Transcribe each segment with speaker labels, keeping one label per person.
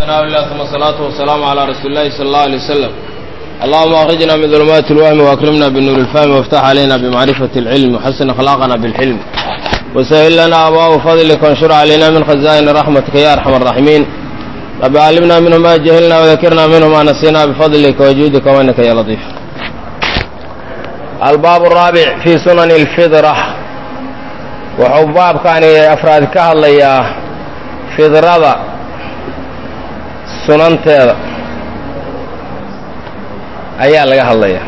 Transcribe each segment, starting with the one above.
Speaker 1: ثناء الله ثم الصلاة والسلام على رسول الله صلى الله عليه وسلم اللهم أخرجنا من ظلمات الوهم وأكرمنا بالنور الفهم وافتح علينا بمعرفة العلم وحسن أخلاقنا بالحلم وسهل لنا أبواب فضلك وانشر علينا من خزائن رحمتك يا أرحم الراحمين رب علمنا منه ما جهلنا وذكرنا منه ما نسينا بفضلك وجودك وأنك يا لطيف الباب الرابع في سنن الفطرة wuxuu baabkaani afraad ka hadlayaa fidrada sunanteeda ayaa laga hadlayaa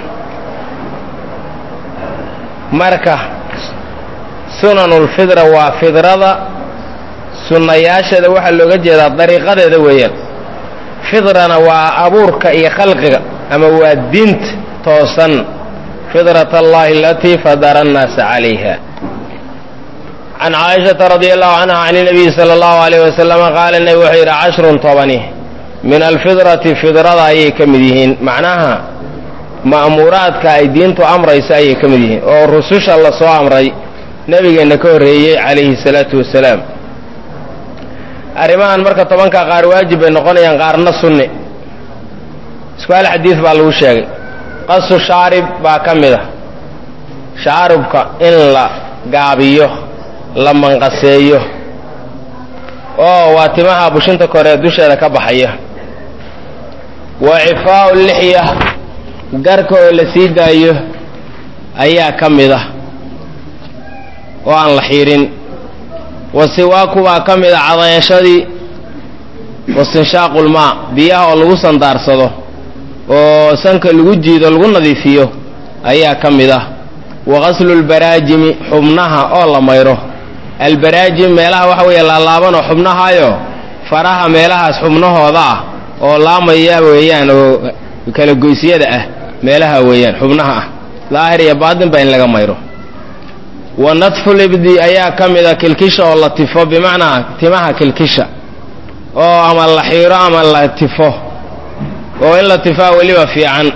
Speaker 1: marka sunanulfidra waa fidrada sunnayaasheeda waxaa looga jeedaa dariiqadeeda weeyaan fidrana waa abuurka iyo khalqiga ama waa diinta toosan fidrat allahi alatii fadara annaasa calayha can caaishata radi allahu canha can inabiyi sala allahu alayh wasalama qaala nebi wuxuu yidhi cashrun tobani min alfidrati fidrada ayay ka mid yihiin macnaha ma'muuraadka ay diintu amrayso ayay ka mid yihiin oo rususha la soo amray nebigeenna ka horreeyey calayhi salaatu wasalaam arrimahan marka tobanka qaar waajib bay noqonayaan qaarna sunni isku hal xadiid baa lagu sheegay qasu shaarib baa ka mid a shaaribka in la gaabiyo la manqaseeyo oo waa timaha bushinta koree dusheeda ka baxaya wa cifaa'u lixya garka oo la sii daayo ayaa ka mid ah oo aan la xiidhin wa siwaaku baa ka mid a cadayashadii wastinshaaqulmaa biyaha oo lagu sandaarsado oo sanka lagu jiido lagu nadiifiyo ayaa ka mid ah wa qaslulbaraajimi xubnaha oo la mayro albaraajim meelaha waxa weeye laalaabanoo xubnahaayo faraha meelahaas xubnahooda ah oo laamaya weeyaan oo kala goysyada ah meelaha weeyaan xubnaha ah daahir iyo baatin ba in laga mayro wa nadfulibdi ayaa ka mid a kilkisha oo la tifo bimacnaa timaha kilkisha oo ama la xiiro ama la tifo oo in la tifaa weliba fiican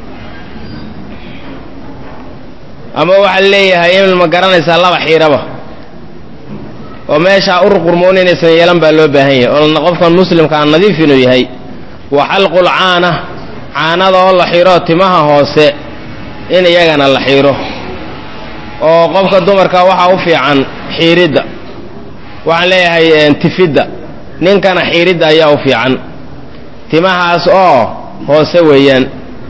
Speaker 1: ama waxaa leeyahay in ma garanaysaa laba xiiraba oo meeshaa ur qurmoon inaysan yeelan baa loo baahan yahay oo qofkan muslimkaa nadiif inuu yahay wa xalqul caana caanada oo la xiro timaha hoose in iyagana la xiro oo qofka dumarka waxaa u fiican xiiridda waxaan leeyahay tifidda ninkana xiiridda ayaa u fiican timahaas oo hoose weeyaan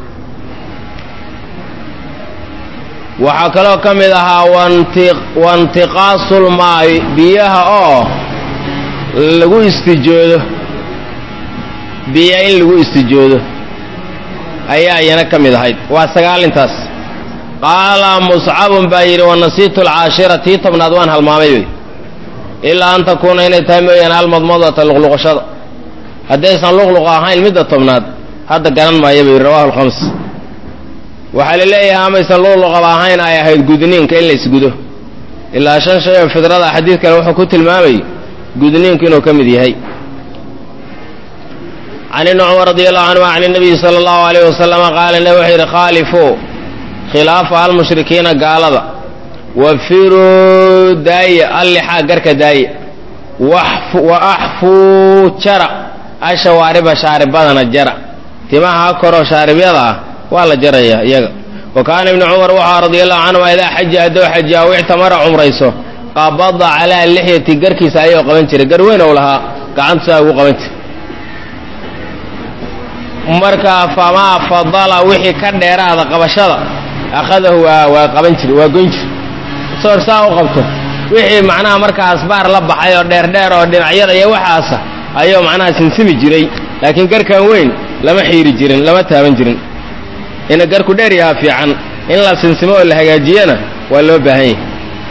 Speaker 1: waxaa kaloo ka mid ahaa waintiqaasulmaayi biyaha oo lagu istijoodo biya in lagu istijoodo ayaa iyana ka mid ahayd waa sagaalintaas qaala muscabun baa yidhi wanasiitu alcaashira tii tobnaad waan halmaamay wey ilaa an takuuna inay tahay mooyaane almadmadata luqluqashada haddaysan luqluqa ahayn midda tobnaad hadda garan maayo buu yidhi rawahu alkhams waxaa la leeyahay amaysan luqluqaba ahayn ay ahayd gudniinka in la isgudo ilaa shan shay oo fidrada xadiid kale wuxuu ku tilmaamay gudniinku inuu ka mid yahay can ibni cumar radi allahu canhu can inabiyi sala allahu alayh wasalama qaala nebi wuxuu yidhi khaalifuu khilaafa almushrikiina gaalada wafiruu daaya allixaa garka daaya wa axfuu jara ashawaariba shaaribadana jara timaha ha koroo shaaribyada ah waa la jarayaa iyaga wa kaana ibnu cumar waxaa radia allahu canhuma idaa xaja hadduu xaji aw ictamara cumrayso qabada calaa lixyati garkiisa ayuu qaban jiray gar weyn ou lahaa gacantusaa ugu qaban jiray markaa famaa fadala wixii ka dheeraada qabashada akhadahu waa waa qaban jir waa goyn jir soor saa u qabto wixii macnaha markaas baar la baxay oo dheerdheer oo dhinacyada iyo waxaasa ayuu macnaha sinsimi jiray laakiin garkan weyn lama xiiri jirin lama taaban jirin ina garku dheer yahaa fiican in la sinsimo oo la hagaajiyana waa loo baahan yahay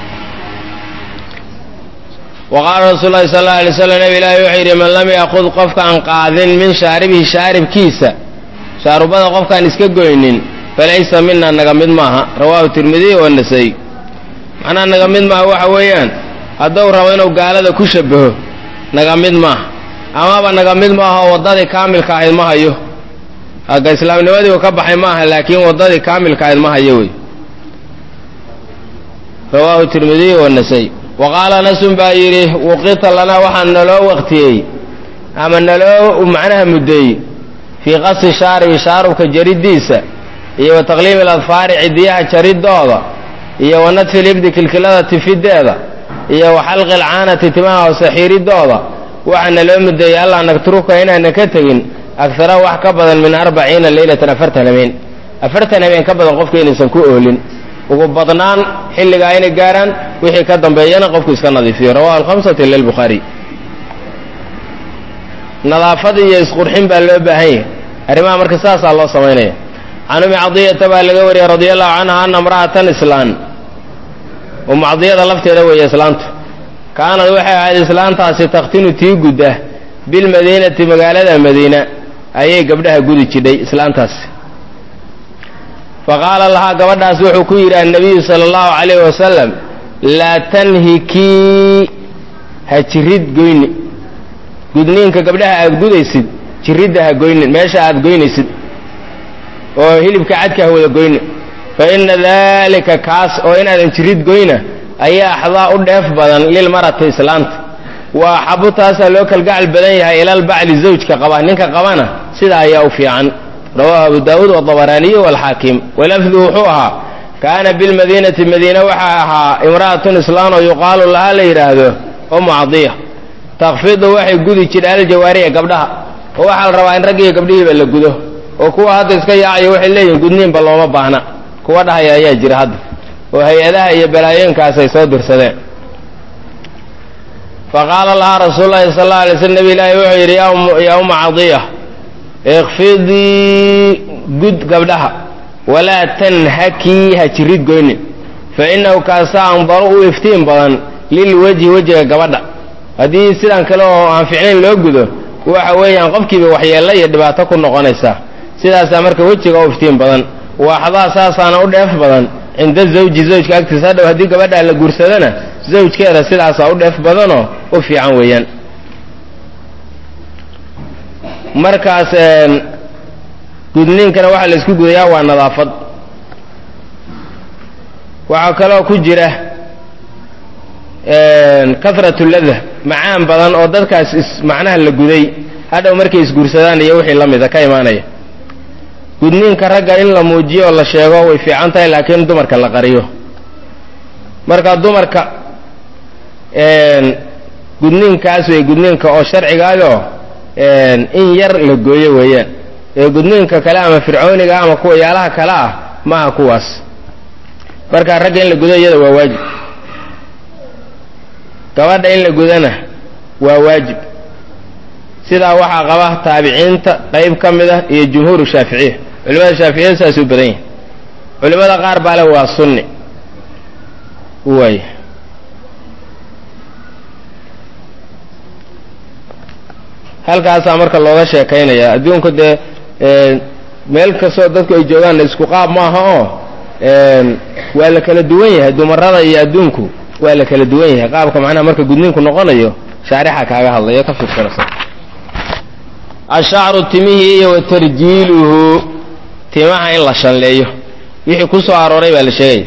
Speaker 1: wa qaala rasuul lahi sal alla alay slam nabi ilaahi wuxuu yidhi man lam yaakud qofkaan qaadin min shaaribihi shaaribkiisa shaarubada qofkaan iska goynin falaysa mina naga mid maaha rawaahu tirmidiy wa nasay macnaha naga mid maaha waxa weeyaan hadduu rabo inuu gaalada ku shabaho naga mid maaha amaba naga mid maaha oo waddadii kaamilka ahayd ma hayo hagga islaamnimadii uu ka baxay maaha laakiin waddadii kaamilka ahayd ma hayo wey rawaahu tirmidiy wa nasay wa qaala nasun baa yidhi wuqita lanaa waxaa naloo waqtiyey ama naloo macnaha muddeey fii qasi shaaribi shaarubka jariddiisa iyo wa taqliimi aladfaari cidiyaha jaridooda iyo wa nadfi libdi kilkilada tifideeda iyo wa xalqi alcaanati timaha hoose xiiridooda waxaana loo muddeeyey allaa nagtruka inaanan ka tegin agara wax ka badan min arbaciina leylatan afartan habeen afartan habeen ka badan qofka inaysan ku oolin ugu badnaan xilligaa inay gaaraan wixii ka dambeeyana qofku iska nadiifiyo rawahu alhamsati lilbukhaari nadaafad iyo isqurxin baa loo baahan yahay arrimaha marka saasaa loo samaynaya can umi cadiyata baa laga wariyey radia allahu canha ana imra'atan islaan umu cadiyada lafteeda weeye islaantu kaanad waxay ahayd islaantaasi takhtinu tii gudda bilmadiinati magaalada madiina ayay gabdhaha gudi jidhay islaantaasi fa qaala lahaa gabadhaas wuxuu ku yidhi annabiyu sala allahu calayhi wasalam laa tanhikii ha jirid goyni gudniinka gabdhaha aad gudaysid jiridda ha goynin meesha aad goynaysid oo hilibka cadka ha wada goyni fa inna daalika kaas oo inaadan jirid goyna ayaa axdaa u dheef badan lilmarati islaanta waa axabu taasaa loo kalgacal badan yahay ilal bacli zawjka qaba ninka qabana sidaa ayaa u fiican rawaahu abu daawuud wabaraaniyu walxaakim walafdu wuxuu ahaa kaana bilmadiinati madiina waxaa ahaa imra'atun islaan oo yuqaalu lahaa la yidhaahdo umu cadiya takfidu waxay gudi jidha aljawaariya gabdhaha oo waxaa la rabaa in raggiiyo gabdhihiiba la gudo oo kuwa hadda iska yaacayo waxay leeyihin gudniinba looma baahna kuwa dhahaya ayaa jira hadda oo hay-adaha iyo balaayooyinkaas ay soo dirsadeen fa qaala lahaa rasuulu llahi sal alla alay slam nabi ilaahi wuxuu yidhi yaa umma cadiya ikfidii gud gabdhaha walaa tanhakii ha jirid goynin fa innahu kaasaa andaru u iftiin badan lilwejhi wejiga gabadha haddii sidan kale oo aan ficnayn loo gudo waxa weeyaan qofkiiba waxyeello iyo dhibaato ku noqonaysaa sidaasaa marka wejiga u iftiin badan waaxdaa saasaana u dheef badan cinda zawji zawjka agtiisa hadhow haddii gabadhaa la guursadana zawjkeeda sidaasaa u dheef badanoo u fiican weeyaan markaas gudniinkana waxaa la isku gudayaa waa nadaafad waxaa kaloo ku jira kahratu lada macaan badan oo dadkaas is macnaha la guday hadhow markay isguursadaan iyo wixii la mida ka imaanaya gudniinka ragga in la muujiyo oo la sheego way fiican tahay laakiin dumarka la qariyo marka dumarka gudniinkaas wey gudniinka oo sharcigaayoo in yar la gooyo weeyaan ee gudniinka kale ama fircooniga ama kuwa yaalaha kale ah maaha kuwaas marka ragga in la gudo iyada waa waajib gabadha in la gudana waa waajib sidaa waxaa qaba taabiciinta qayb ka mid ah iyo jumhuuru shaaficiya culimada shaaficiyada saas u badan yahi culimada qaar baa le waa sunni waay halkaasaa marka looga sheekaynaya adduunku dee meel kastoo dadku ay joogaan isku qaab maaha oo waa la kala duwan yahay dumarada iyo adduunku waa la kala duwan yahay qaabka macnaha marka gudniinku noqonayo shaarixa kaaga hadlayo ka fiirsanaysa ashacru timihii iyo wa tarjiiluhu timaha in la shanleeyo wixii ku soo arooray baa la sheegaya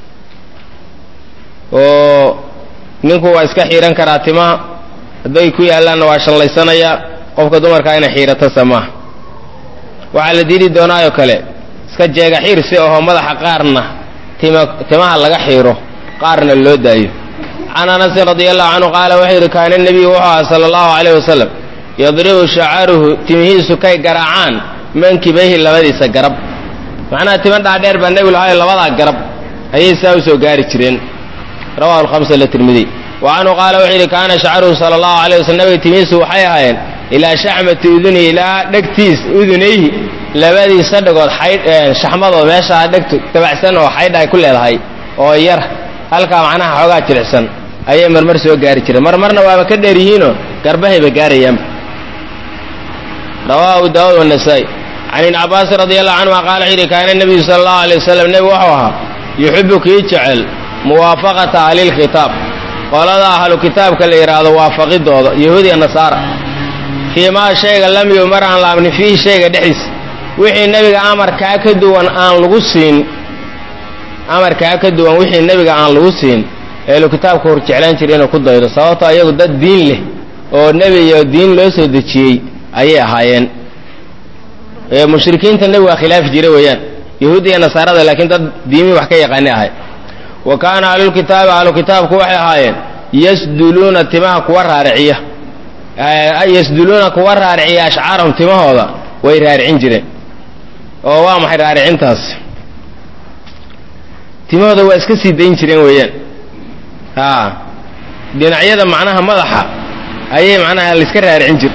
Speaker 1: oo ninku waa iska xiihan karaa timaha hadday ku yaallaanna waa shanlaysanayaa qofka dumarkaa inay xiirato samaaha waxaa la diidi doonaayoo kale iska jeega xiir si ahoo madaxa qaarna tima timaha laga xiiro qaarna loo daayo can anasin radia allahu canhu qaala wuxuu yidhi kaana nebiyu wuxuu aha sala allahu calayh wasalam yadribu shacaruhu timihiisu kay garaacaan mankibayhi labadiisa garab macnaha tima dhaadheer baa nebigu lahayo labadaa garab ayay saa u soo gaari jireen rawahu alhamsa litirmidiy wa canhu qaala wuxuu yidhi kaana shacaruhu sala allahu alayh waslm nabiga timihiisu waxay ahaayeen ilaa shaxmati udunihi ilaa dhegtiis udunayhi labadiisa dhagood xaydh shaxmadood meeshaa dhegtu dabacsan oo xaydha ay ku leedahay oo yar halkaa macnaha xoogaa jilicsan ayay marmar soo gaari jireen marmarna waaba ka dheer yihiinoo garbahayba gaarayaanba rawaahu daawud wanasaa'i can ibni cabaasin radi allahu canhuma qaala wuxuu yidhi kaana nebiyu sala allahu alay wasalam nebigu wuxuu ahaa yuxibu kii jecel muwaafaqata ahlilkitaab qolada ahlu kitaabka la yidhaahdo waafaqidooda yahuudiya nasaara fii maa shayga lam yumar aan laabnin fiihi shayga dhexdiisa wixii nebiga amarkaa ka duwan aan lagu siin amarkaa ka duwan wixii nebiga aan lagu siin ehlu kitaabka hor jeclaan jira inuu ku daydo sababto ayagu dad diin leh oo nebi iyo diin loo soo dejiyey ayay ahaayeen mushrikiinta nebigaa khilaafi jira weeyaan yahuud iyo nasaarada laakiin dad diimii wax ka yaqaani ahay wa kaana ahlulkitaabi ahlukitaabku waxay ahaayeen yasduluuna timaha kuwa raariciya yasduluuna kuwa raariciya ashcaarahum timahooda way raaricin jireen oo waa maxay raaricintaas timahooda waa iska sii dayn jireen weeyaan a dhinacyada macnaha madaxa ayay macnaha laiska raaricin jir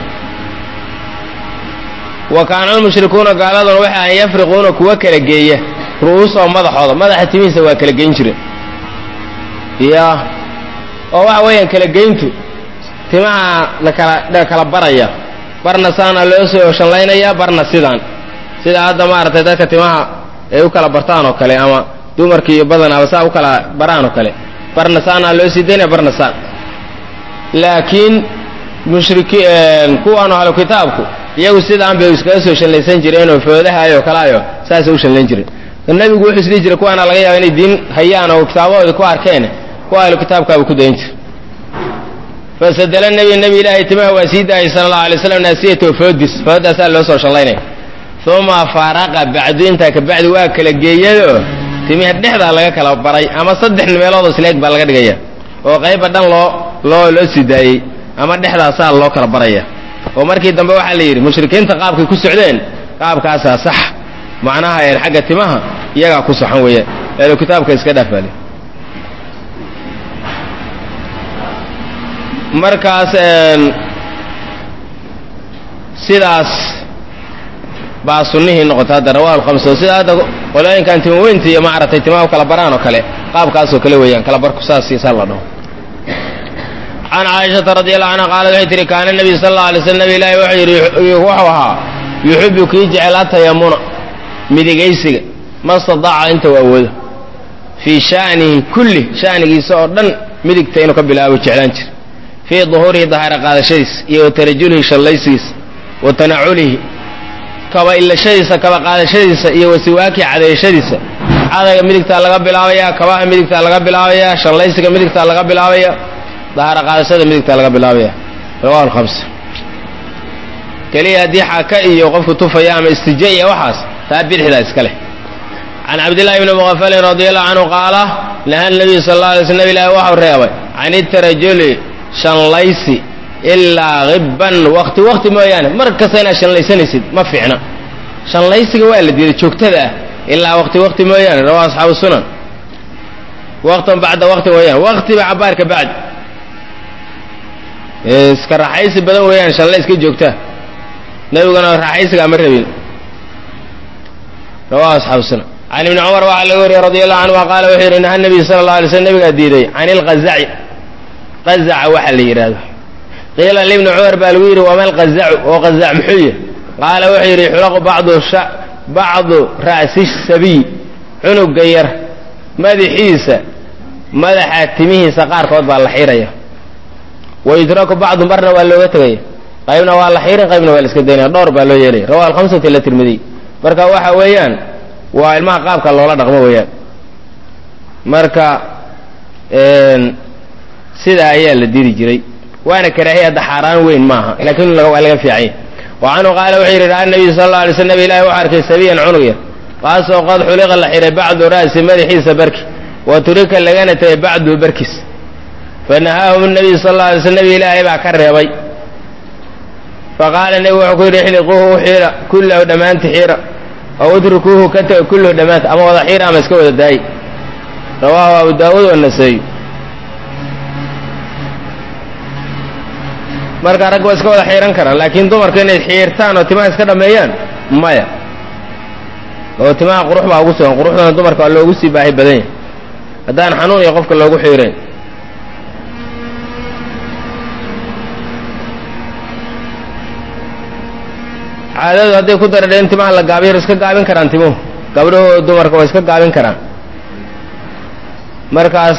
Speaker 1: wa kaana almushrikuuna gaaladuna waxay ahan yafriquuna kuwa kala geeya ru'uusahum madaxooda madaxa timihiisa waa kala geyn jireen ya oo waxa weeyaan kala geyntu timaha lakala la kala baraya barna saana loo soo shanlaynaya barna sidaan sida hadda maaragtay dadka timaha ay u kala bartaan oo kale ama dumarki iyo badanaaba saa u kala baraan oo kale barna saanaa loo sii daynaya barna saan laakiin mushriki kuwaan ahlu kitaabku iyagu sidaan bay iskaga soo shallaysan jireenoo foodahaayoo kalaayo saasay u shallayn jireen nebigu wuxuu isdhihi jiray kuwaana laga yaaba inay diin hayaan oo kitaabahoodii ku arkeen kuwa ahlu kitaabkaabuu ku dayn jira fasadala nebi nebi ilaahay timaha waa sii daayay sala allahu alay slam naasiyatahu foodis foodaasaa loo soo shallaynaya uma faraqa bacdu intaa kabacdi waa kala geeyadoo timiha dhexdaa laga kala baray ama saddex meeloodoo isleeg baa laga dhigaya oo qayba dhan loo loo loo sii daayey ama dhexdaasaa loo kala baraya oo markii dambe waxaa la yidhi mushrikiinta qaabkay ku socdeen qaabkaasaa sax macnaha een xagga timaha iyagaa ku saxan weeyaan eelu kitaabka iska dhaafaale markaas sidaas baa sunnihii noqota hadda rawahu alkhamsa sida hadda qolooyinkan timaweynta iyo maaragtay timaha u kala baraan oo kale qaabkaasoo kale weeyaan kala barku saas iyo saa la dhaho can caaishata radi allahu canha qaalat waxay tihi kaana nebiy sala alla alay slam nabi ilaahi wuxuu yidhi wuxuu ahaa yuxibu kii jecel atayamuna midigaysiga ma stadaaca inta u awoodo fii sha'nihi kulli sha'nigiisa oo dhan midigta inuu ka bilaabo jeclaan jir fii duhuurihi dahaara qaadashadiisa iyo wa tarajulihi shallaysigiisa wa tanaculihi kaba ilashadiisa kaba qaadashadiisa iyo wasiwaaki cadeeyashadiisa cadayga midigtaa laga bilaabayaa kabaha midigtaa laga bilaabayaa shallaysiga midigtaa laga bilaabaya dahaara qaadashada midigtaa laga bilaabaya rawahu alkhamsa keliya haddii xaka iyo qofku tufaya ama istija iyo waxaas taa bidixdaa iska leh can cabdillahi bni muqafalin radi allahu canhu qaala naha nabiyu sal alla alay sl nabi ilahi waxau reebay can itarajuli shanlaysi ilaa hibban wakti wakti mooyaane mar kasta inaad shanlaysanaysid ma fiicna shanlaysiga waa la diiday joogtada ah ilaa wakti wakti mooyaane rawaa asxaabu sunan waktan bacda wakti mooyaane waktiba cabaarka bacd iska raaxaysi badan weeyaan shanlayska joogtaa nebiguna raaxaysigaa ma rabin rawaa asxaabu sunan can ibni cumar waxaa laga wariyey radi allahu canhuma qaala wuxuu yidhi naha nabiy sala allah alay slm nabigaa diiday can ilqazaci qazaca waxa la yidhaahdo qiila libni cumar baa lagu yidhi wama alqazacu oo qazac muxuu yahy qaala wuxuu yidhi xulaqu bacdu bacdu ra'si sabiy cunuga yar madaxiisa madaxa timihiisa qaarkood baa la xiiraya wa yutraku bacdu marna waa looga tegaya qaybna waa la xiirin qaybna waa la iska daynaya dhowr baa loo yeelaya rawa alhamsati la tirmidiy marka waxa weeyaan waa ilmaha qaabka loola dhaqmo weeyaan marka sidaa ayaa la diri jiray waana karaahiya hadda xaaraan weyn maaha laakiin waa laga fiicanya wa canhu qaala wuxuu yidhi ra'a nabiyu sal alla alay sl nabi ilahi wuxu arkay sabiyan cunug yar kaasoo qad xuliqa la xihay bacdu ra'si madaxiisa barki wa turika lagana tegay bacduhu barkiis fanahaahum nabiyu sal alla alay sl nabi ilaahay baa ka reebay faqaala nebigu wuxuu ku yidhi ixliquuhu u xiira kullahu dhammaanti xiira aw utrukuuhu ka tega kullahu dhammaanta ama wada xiira ama iska wada daayi rawaahu abu daawuud wanaseey marka rag waa iska wada xiiran karaan laakiin dumarku inay xiirtaan oo timaha iska dhammeeyaan maya oo timaha qurux baa ugu sugan quruxdana dumarka waa loogu sii baahi badan yahay haddaan xanuun iyo qofka loogu xiirayn caadadu hadday ku daradhe in timaha la gaabiyo iska gaabin karaan timuhu gabdhaho dumarka waa iska gaabin karaan markaas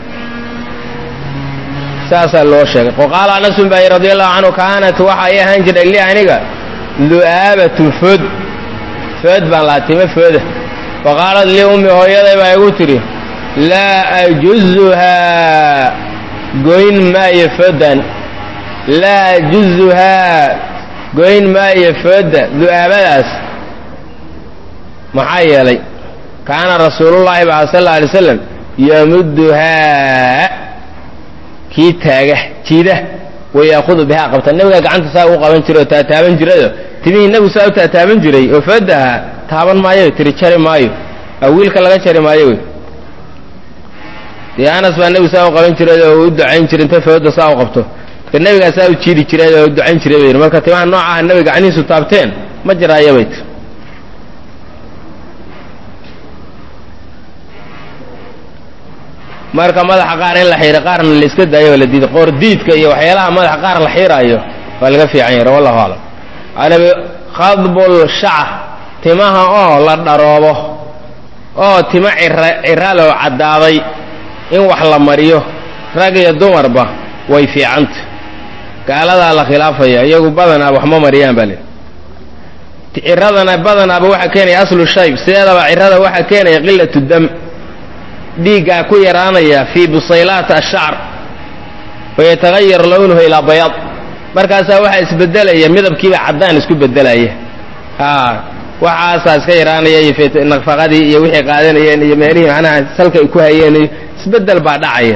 Speaker 1: saasaa loo sheegay waqaala anasun baa radi allahu canhu kaanat waxa ay ahaan jiray li aniga lu'aabatun food food baan lahaa timo fooda faqaalat lii ummi hooyaday baa igu tidhi laa ajuzuhaa goyn maayo foodan laa juzuhaa goyn maayo fooda du'aabadaas maxaa yeelay kaana rasuulullaahi baa sal alla alay slam yamudduhaa kii taaga jiida wayaakudu bihaa qabta nebigaa gacanta saa u qaban jiray oo taataaban jirado timihii nebigu saa u taataaban jiray oo fooda ahaa taaban maayo tiri jari maayo awiilka laga jari maayo wey dee anas baa nebigu saa u qaban jiray oo u ducayn jiray inta fooda saa u qabto marka nebigaa saa u jiidi jiray oo u ducayn jiray bay marka timaha noocaha nebiga gacnihiisu taabteen ma jiraayo bay tir marka madaxa qaar in la xiiro qaarna la iska daayo oo la diido qoor diidka iyo waxyaalaha madaxa qaar la xiiraayo waa laga fiican yahay wallahu aclam anabi khadbul shacar timaha oo la dharoobo oo tima cira ciraloo caddaaday in wax la mariyo rag iyo dumarba way fiicanta gaaladaa la khilaafaya iyagu badanaa wax ma mariyaan baa leehi ciradana badanaaba waxaa keenaya aslu shayb sideedaba cirada waxaa keenaya qilatu dam dhiiggaa ku yaraanaya fii busaylaati ashacr fayatagayar lownuhu ilaa bayaad markaasaa waxaa isbedelaya midabkiiba caddaan isku bedelaya a waxaasaa iska yaraanaya iyo nafaqadii iyo wixii qaadanayeen iyo meelihii macnaha salka ay ku hayeen iyo isbedel baa dhacaya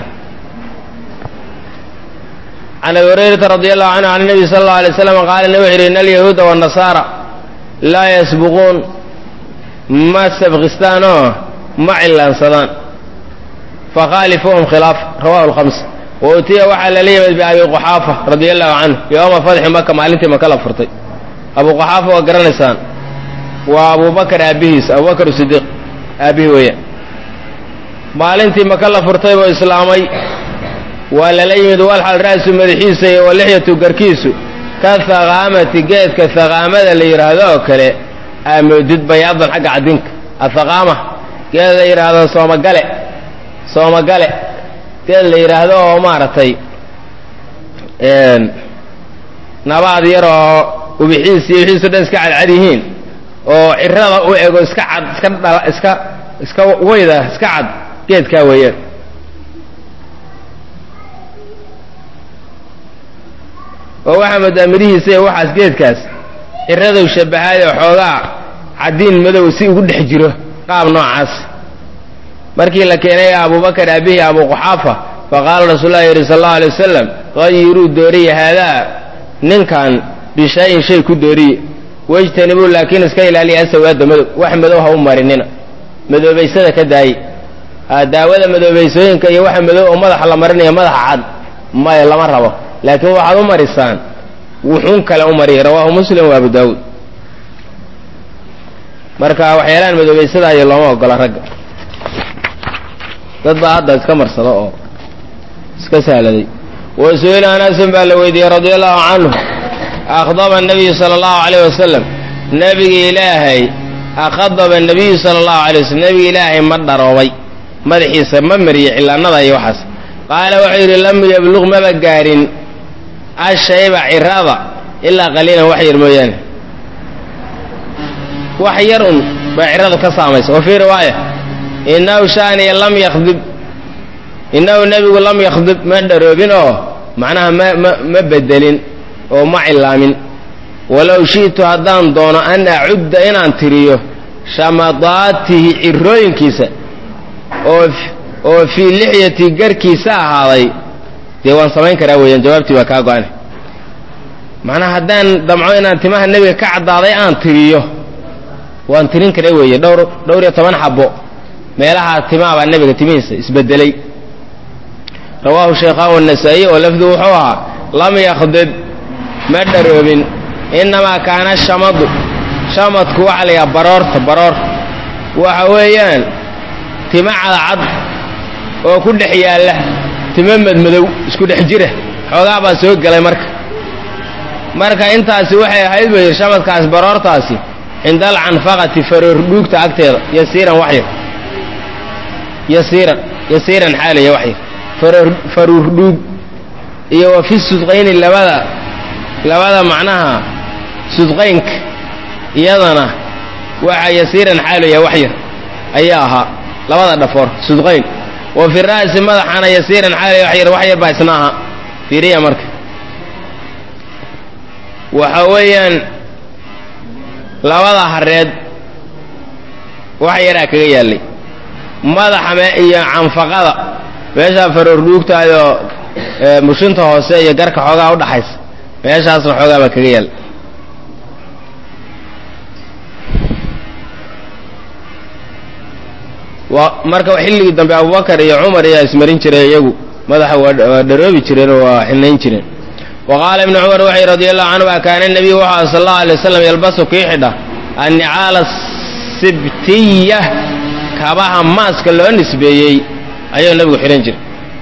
Speaker 1: can abi hurayrata radi allahu canhu can nabi sala allau alay slam qaala nabi wuxu yidhi in alyahuuda waannasaara laa yasbuquun ma sabqistaan oo ma cillaansadaan fakhaalifuuhum khilaaf rawahu lkhams wa utiya waxaa lala yimid biabi quxaafa radia allahu canhu yowma fatxi maka maalintii maka la furtay abu quxaafa waa garanaysaan waa abubakar aabbihiis abubakar sidiiq aabbihii weeyaan maalintii maka la furtay buu islaamay waa lala yimid walxal ra'su madaxiisa iyo walixyatu garkiisu ka haqaamati geedka haqaamada la yidhaahdo oo kale aamoodid bayaadan xagga cadinka athaqaama geed la yidhaahdo soomagale soomagale geed la yidhaahdo oo maaragtay nabaad yar oo ubixiis iyo wixiiso dhan iska cadcad yihiin oo cirada u ego iska cad iska dhala iska iska weyda iska cad geedkaa weeyaan oo waxaa moodaa midhihiisa iyo waxaas geedkaas ciradow shabahaade xoogaa caddiin madow si ugu dhex jiro qaab noocaas markii la keenay abubakar aabbihi abuquxaafa faqaala rasuulullahi yidhi sal allau alay wasalam hayiruu dooriya haadaa ninkan bishayin shay ku dooriye wejtanibuu laakiin iska ilaaliya asawaada madow wax madow ha u marinina madoobaysada ka daaye daawada madoobaysooyinka iyo waxa madow oo madaxa la marinaya madaxa cad maya lama rabo laakiin waxaad u marisaan wuxuun kale u mariya rawaahu muslim wa abu daawuud marka waxyaalahan madoobaysadayo looma ogola ragga dad baa hadda iska marsado oo iska sahladay wa su-ila anasin baa la weydiiyey radia allahu canhu akhdaba nabiyu sala allahu calayh wasalam nebiga ilaahay akhadaba nabiyu sala allahu alay waslm nebiga ilaahay ma dharoobay madaxiisa ma mariye cilaanada iyo waxaas qaala wuxuu yidhi lam yabluq maba gaarin ashayba cirada ilaa qaliilan wax yar mooyaane wax yar un baa ciradu ka saamaysa wa fii riwaaya inahu shaaniya lam yakdib innahu nebigu lam yakdib ma dharoobin oo macnaha ma ma ma bedelin oo ma cilaamin walow shi'tu haddaan doono an acudda inaan tiriyo shamadaatihi cirooyinkiisa oo oo fii lixyati garkiisa ahaaday dee waan samayn karaa weeyaan jawaabtii waa kaa go-ane macnaha haddaan damco inaan timaha nebiga ka caddaaday aan tiriyo waan tirin kara weeye dhowr dhowr iyo toban xabo meelaha timaha baa nebiga timihiisa isbedelay rawaahu shaykhaan wanasaa'i oo lafdu wuxuu ahaa lam yakdib ma dharoobin innamaa kaana shamadu shamadku waxaa la yidhaha baroorta baroor waxa weeyaan tima cadcad oo ku dhex yaalla timo madmadow isku dhex jira xoogaa baa soo gelay marka marka intaasi waxay ahayd ba yidhi shamadkaas baroortaasi cinda alcanfaqati faroor dhuugta agteeda yasiiran waxyar yasiiran yasiiran xaalaya waxyar faroor faruur dhuug iyo wa fi sudqayni labada labada macnaha sudqaynka iyadana waxaa yasiiran xaalaya waxyar ayaa ahaa labada dhafoor sudqayn wa fi ra'si madaxana yasiiran xaalaya waxyar waxyar baa isna ahaa fiiriya marka waxa weeyaan labada hareed wax yaraa kaga yaallay madaxa iyo canfaqada meeshaa faroor dhuugtaayoo mushinta hoose iyo garka xoogaa udhaxaysa meeshaasna xoogaa baa kaga yaallay marka xilligii dambe abubakar iyo cumar ayaa ismarin jiray iyagu madaxa waa dharoobi jireen oo waa xinayn jireen wa qaala ibnu cumar waxay radi allahu canhu kaana nebiyu wuxuu sal allahu alay wasalam yalbasu kii xidha annicaala sibtiya kabaha maaska loo nisbeeyey ayuu nebigu xidhan jiray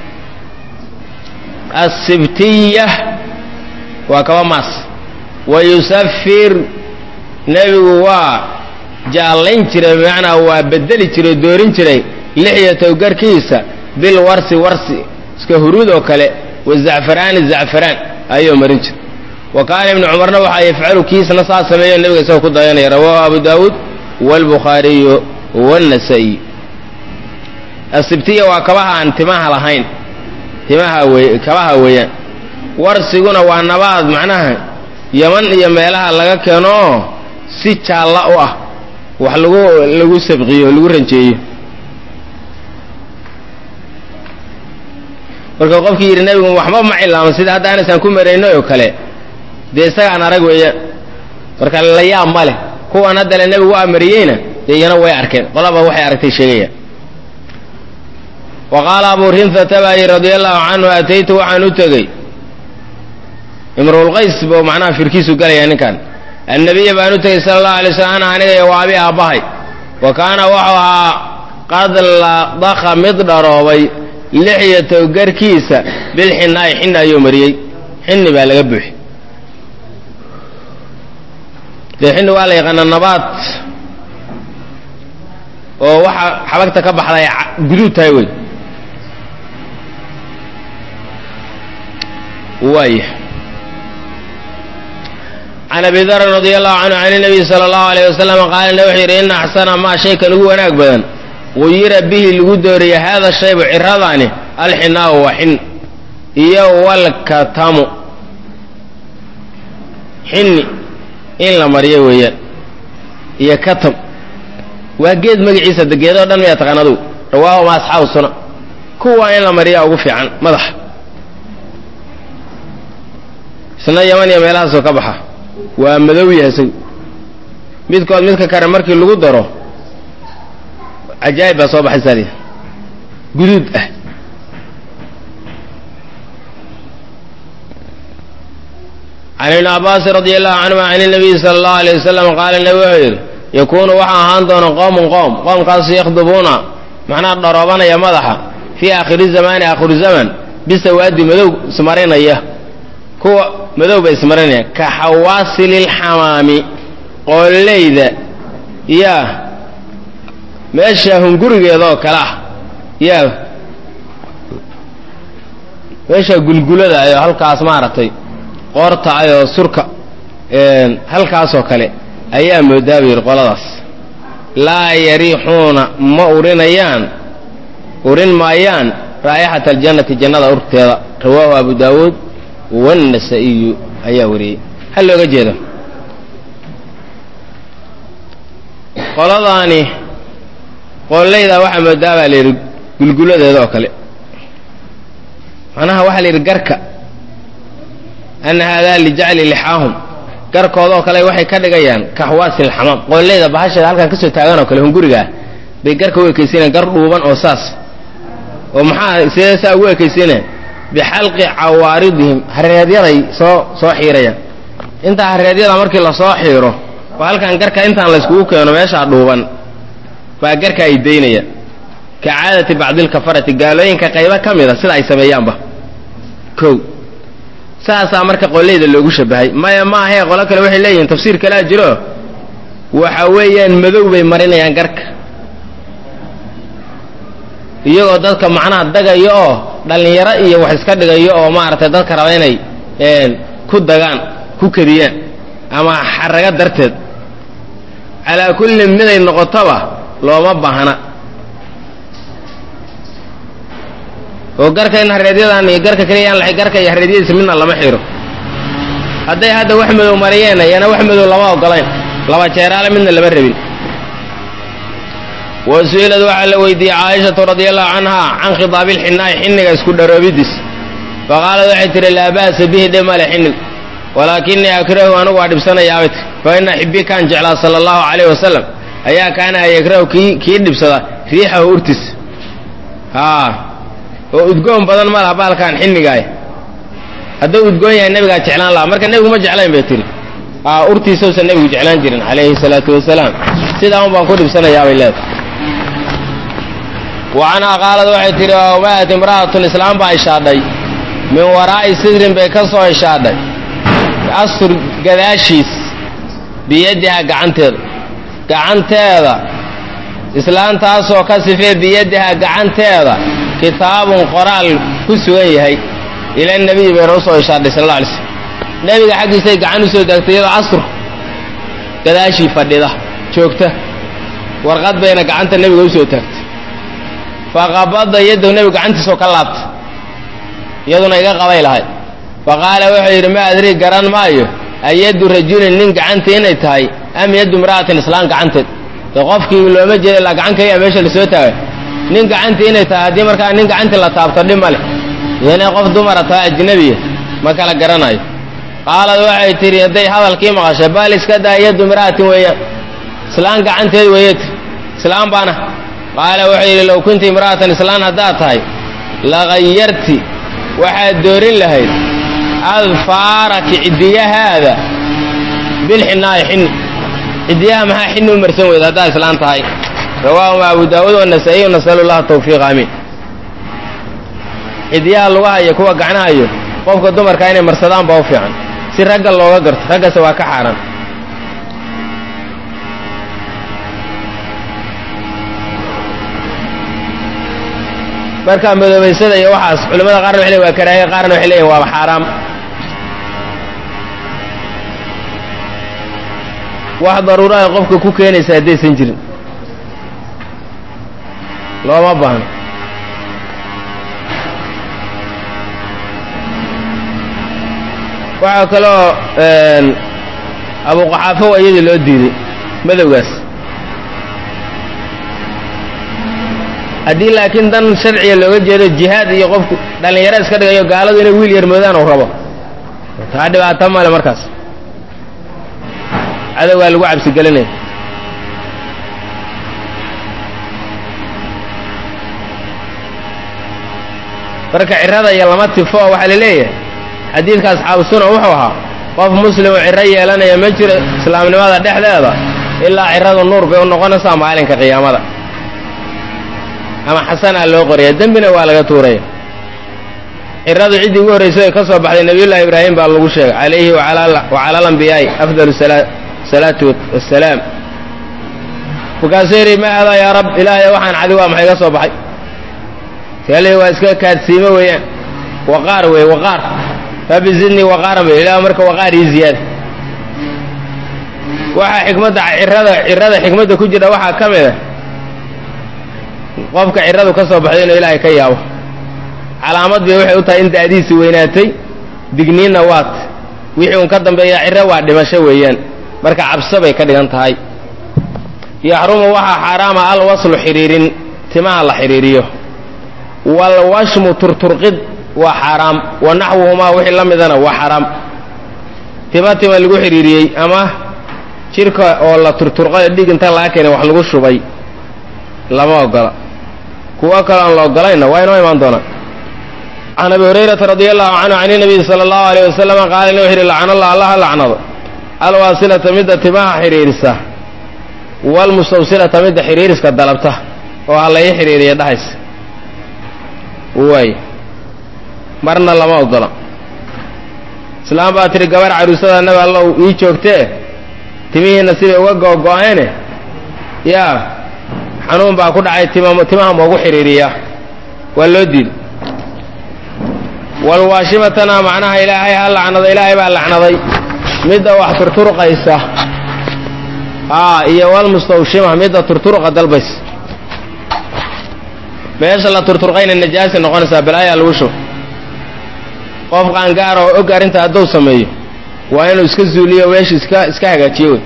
Speaker 1: asibtiya waa kaba maas wa yusafir nebigu waa jaallayn jiray bimacnaa waa bedeli jiray doorin jiray lixyatow garkiisa bil warsi warsi iska huruud oo kale wa zacfaraani zacfaraan ayuu marin jiray wa kaana ibnu cumarna waxaa yafcalu kiisna saa sameeyo nebiga isagoo ku dayanaya rawaahu abu daawuud waalbukhaariyu waannasaa'iy asibtiya waa kabaha aan timaha lahayn timaha wey kabaha weeyaan warsiguna waa nabaad macnaha yaman iyo meelaha laga keeno oo si jaalla u ah wax lagu lagu sabqiyo lagu ranjeeyo marka qofkii yidhi nebigu waxba ma cilaamo sida hadda anaysaan ku marayno oo kale dee isagaan arag weeyaan marka la yaab ma leh kuwan haddale nebigu waa mariyeyna dee iyana way arkeen qolaba waxay aragtay sheegayaan wa qaala abuu rinfata baa yidhi radia allahu canhu ataytu waxaan u tegey imruulqays buu macnaha firkiisu galaya ninkan annabiya baan u tegey sala allahu alay slam ana aniga iyo waabi aabbahay wa kaana wuxuu ahaa qad ladaka mid dharoobay lixyatow garkiisa bilxinaayi xinna ayuu mariyey xinni baa laga buuxi dee xinni waa la yaqaanaa nabaad oo waxa xabagta ka baxday guduud tahay wey waaya can abi darin radi allahu canhu can nabiy sala allahu alayh wasalam qaala wuxuu yidhi ina axsana maa shaykan ugu wanaag badan guyira bihi lagu dooriya haada shaybu ciradaani alxinaahu waa xin iyo walkatamu xinni in la mariyo weeyaan iyo katam waa geed magaciisa de geedoo dhan miyaa taqaan adugu rawaahu ma asxaabu suna kuwa in la mariyaa ugu fiican madaxa isna yaman iyo meelahaasoo ka baxa waa madow yahay isagu midkood midka kale markii lagu daro cajaa'ib baa soo baxaysaa lii guduud ah can ibni cabaasin radi allahu canhuma can nabiyi sala allahu alayh wasalam qaala nabi wuxuu yidhi yakuunu waxaa ahaan doona qowmun qowm qoomkaasu yakhdubuuna macnaha dharoobanaya madaxa fii aakhiri zamaani aakhiru zaman bisawaadi madow ismarinaya kuwa madow bay ismarinayaan ka xawaasililxamaami qooleyda yaa meesha hungurigeeda oo kale ah yaa meesha gulgulada ayoo halkaas maaragtay qoorta ayoo surka halkaasoo kale ayaa moodaa bu yidhi qoladaas laa yariixuuna ma urinayaan urin maayaan raa'ixata aljannati jannada urteeda rawaahu abu daawuud wannasa-iyu ayaa wariyey hal looga jeedo qoladaani qoollaydaa waxaa moodaa baa la yidhi gulguladeeda oo kale macnaha waxaa la yidhi garka ana haadaa lijacli lixaahum garkooda oo kale waxay ka dhigayaan ka xawaasil xamaam qoollayda bahasheeda halkan ka soo taagan oo kale hungurigaa bay garka u ekaysiinayaan gar dhuuban oo saas oo maxaa sidee saa ugu ekaysiinaya bixalqi cawaaridihim hareedyaday soo soo xiirayaan intaa hareedyada markii lasoo xiiro oo halkan garka intaan layskugu keeno meeshaa dhuuban baa garka ay daynayaan ka caadati bacdilkafarati gaalooyinka qaybo ka mida sida ay sameeyaanba kow saasaa marka qoleyda loogu shabahay maya ma ahee qolo kale waxay leeyihiin tafsiir kalea jiro waxa weeyaan madow bay marinayaan garka iyagoo dadka macnaha dagayo oo dhallinyaro iyo wax iska dhigayo oo maaragtay dadka raba inay ku dagaan ku kadiyaan ama xaraga darteed calaa kulli miday noqotoba looma baahna oo garka in hareedyadan iyo garka keliya aan la garka iyo hareedyadiisa midna lama xiro hadday hadda wax madow mariyeen iyana wax madow lama ogolayn laba jeeraale midna lama rabin wa su-ilad waxaa la weydiiyey caaishatu radiallahu canha can khidaabi lxinaa'i xinniga isku dharoobidiis faqaalad waxay tihi laa ba'sa bihi dhe male xinnig walaakinii akrahu anigu waa dhibsanayaabay tir fa ina xibbii kaan jeclaa sala allahu calayh wasalam ayaa kaana yakrahu kii kii dhibsada riixahu urtiis haa oo udgoon badan ma laha baalkaan xinnigaay hadduu udgoon yahay nebigaa jeclaan lahaa marka nebigu ma jeclayn bay tihi aa urtiisausan nebigu jeclaan jirin calayhi salaatu wasalaam sidaa un baan ku dhibsanayaabay leedahay wa canhaa qaalad waxay tihi wamaat imra'atun islaam baa ishaadhay min waraa'i sidrin bay ka soo ishaadhay astur gadaashiis biyadiha gacanteeda gacanteeda islaantaasoo ka sifee biyadiha gacanteeda kitaabun qoraal ku sugan yahay ila nebiyi bayna usoo ishaadhay sal alla alay slm nebiga xaggiisay gacan usoo taagtay iyadoo astur gadaashii fadhida joogta warqad bayna gacanta nebiga usoo taagtay faqabada yaddow nebigu gacantiisoo ka laabtay iyaduna iga qabay lahay fa qaala wuxuu yidhi ma adrii garan maayo ayaddu rajulin nin gacantii inay tahay am yaddu imra'atin islaan gacanteed de qofkii looma jeeda ilaa gacan kaliya meesha lasoo taagay nin gacantii inay tahay haddii markaa nin gacantii la taabto dhib ma leh inay qof dumara tahay ajnabiya ma kala garanayo qaalad waxay tidhi hadday hadalkii maqashay bal iska daa yaddu imra'atin weeyaan islaan gacanteed weeyat islaan baana qaala wuxuu yidhi low kunti imra'atan islaan haddaad tahay lagayarti waxaad doorin lahayd adfaaraki ciddiyahaada bilxinaa'i xinni ciddiyaha maxaa xinni u marsan weyda haddaad islaan tahay rawaahuma abu daawuud wanasaa'iy nasalu llaha tawfiiq aamiin ciddiyaha lugaha iyo kuwa gacnaha iyo qofka dumarka inay marsadaan baa u fiican si ragga looga garto raggase waa ka xaaraan marka madoobaysada iyo waxaas culimmada qaarna waxay leeyihin waa karaahiya qaarna waxay leeyihin waaba xaaraam wax daruuro ay qofka ku keenaysa haddaysan jirin looma baahno waxaa kaloo abuqaxaafo waa iyadii loo diiday madowgaas haddii laakiin dan sharciga looga jeedo jihaad iyo qofku dhallinyaro iska dhigayo gaaladu inay wiil yar moodaan uu rabo taa dhibaato male markaas cadowgaa lagu cabsigelinaya marka cirada iyo lama tifo waxaa la leeyahay xadiidka asxaabu suna wuxuu ahaa qof muslimu ciro yeelanaya ma jiro islaamnimada dhexdeeda ilaa ciradu nuur bay u noqonaysaa maalinka qiyaamada ama xasanaa loo qoraya dembina waa laga tuuraya ciradu ciddii ugu horraysay ay ka soo baxday nebiyullahi ibraahim baa lagu sheegay calayhi wacala alambiyaai afdalu salaatu wasalaam markaasuu yidhi ma adaa yaa rab ilaahay waxaan cadi waa maxay ga soo baxay kale waa iska kaadsiimo weeyaan waqaar weeye waqaar rabbi zidnii waqaaran bay ilaah marka waqaar ii ziyaada waxaa xikmadda cirada cirada xikmadda ku jira waxaa ka mid a qofka ciradu ka soo baxday inuu ilaahay ka yaabo calaamad bay waxay u tahay in da'diisi weynaatay digniinna waat wixii uun ka dambeeya ciro waa dhimasho weeyaan marka cabso bay ka dhigan tahay yaxrumu waxaa xaaraama alwaslu xidhiirin timaha la xidhiiriyo walwashmu turturqid waa xaaraam wa naxwuhumaa wixii la midana waa xaaraam tima tima lagu xidhiiriyey ama jidhka oo la turturqay dhig inta laga keenay wax lagu shubay lama ogola kuwo kaloo aan la ogolayna waa inoo imaan doonaa can abi hurayrata radi allahu canhu can inabiyi sala allahu alayh wasalama qaala inuu yidhi lacnallah allaha lacnado alwaasilata midda timaha xidhiirisa walmustawsilata midda xidhiiriska dalabta oo ha la ii xidhiiriya dhahaysa waay marna lama ogola islaam baa tidhi gabar caruusada nabi allow ii joogtee timihiinna siday uga googo-eene yaa xanuun baa ku dhacay timaha moogu xidhiiriya waa loo diiday walwaashimatana macnaha ilaahay ha lacnado ilaahay baa lacnaday midda wax turturqaysa aa iyo walmustawshima midda turturqa dalbaysa meesha la turturqayna najaasi noqonaysaa balaayaa lagu shubo qof qaangaar oo og arrinta hadduu sameeyo waa inuu iska zuuliyo meesha iska iska hagaajiyo wey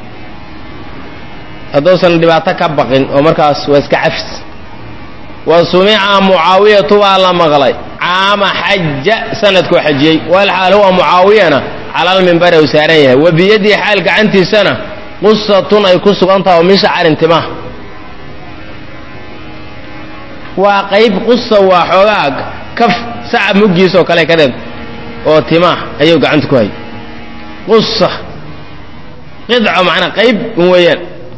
Speaker 1: hadduusan dhibaato ka baqin oo markaas waa iska cafis wa sumica mucaawiyatu baa la maqlay caama xaja sanadkuu xajiyey walxaal huwa mucaawiyana calalmimbari uu saaran yahay wa biyadihi xaal gacantiisana qusatun ay ku sugan taha oo min shacarin timaha waa qayb qusa waa xoogaa kaf sacab muggiis oo kale ka dheed oo timaah ayuu gacanta ku hayay qusa qidco macnaa qayb un weeyaan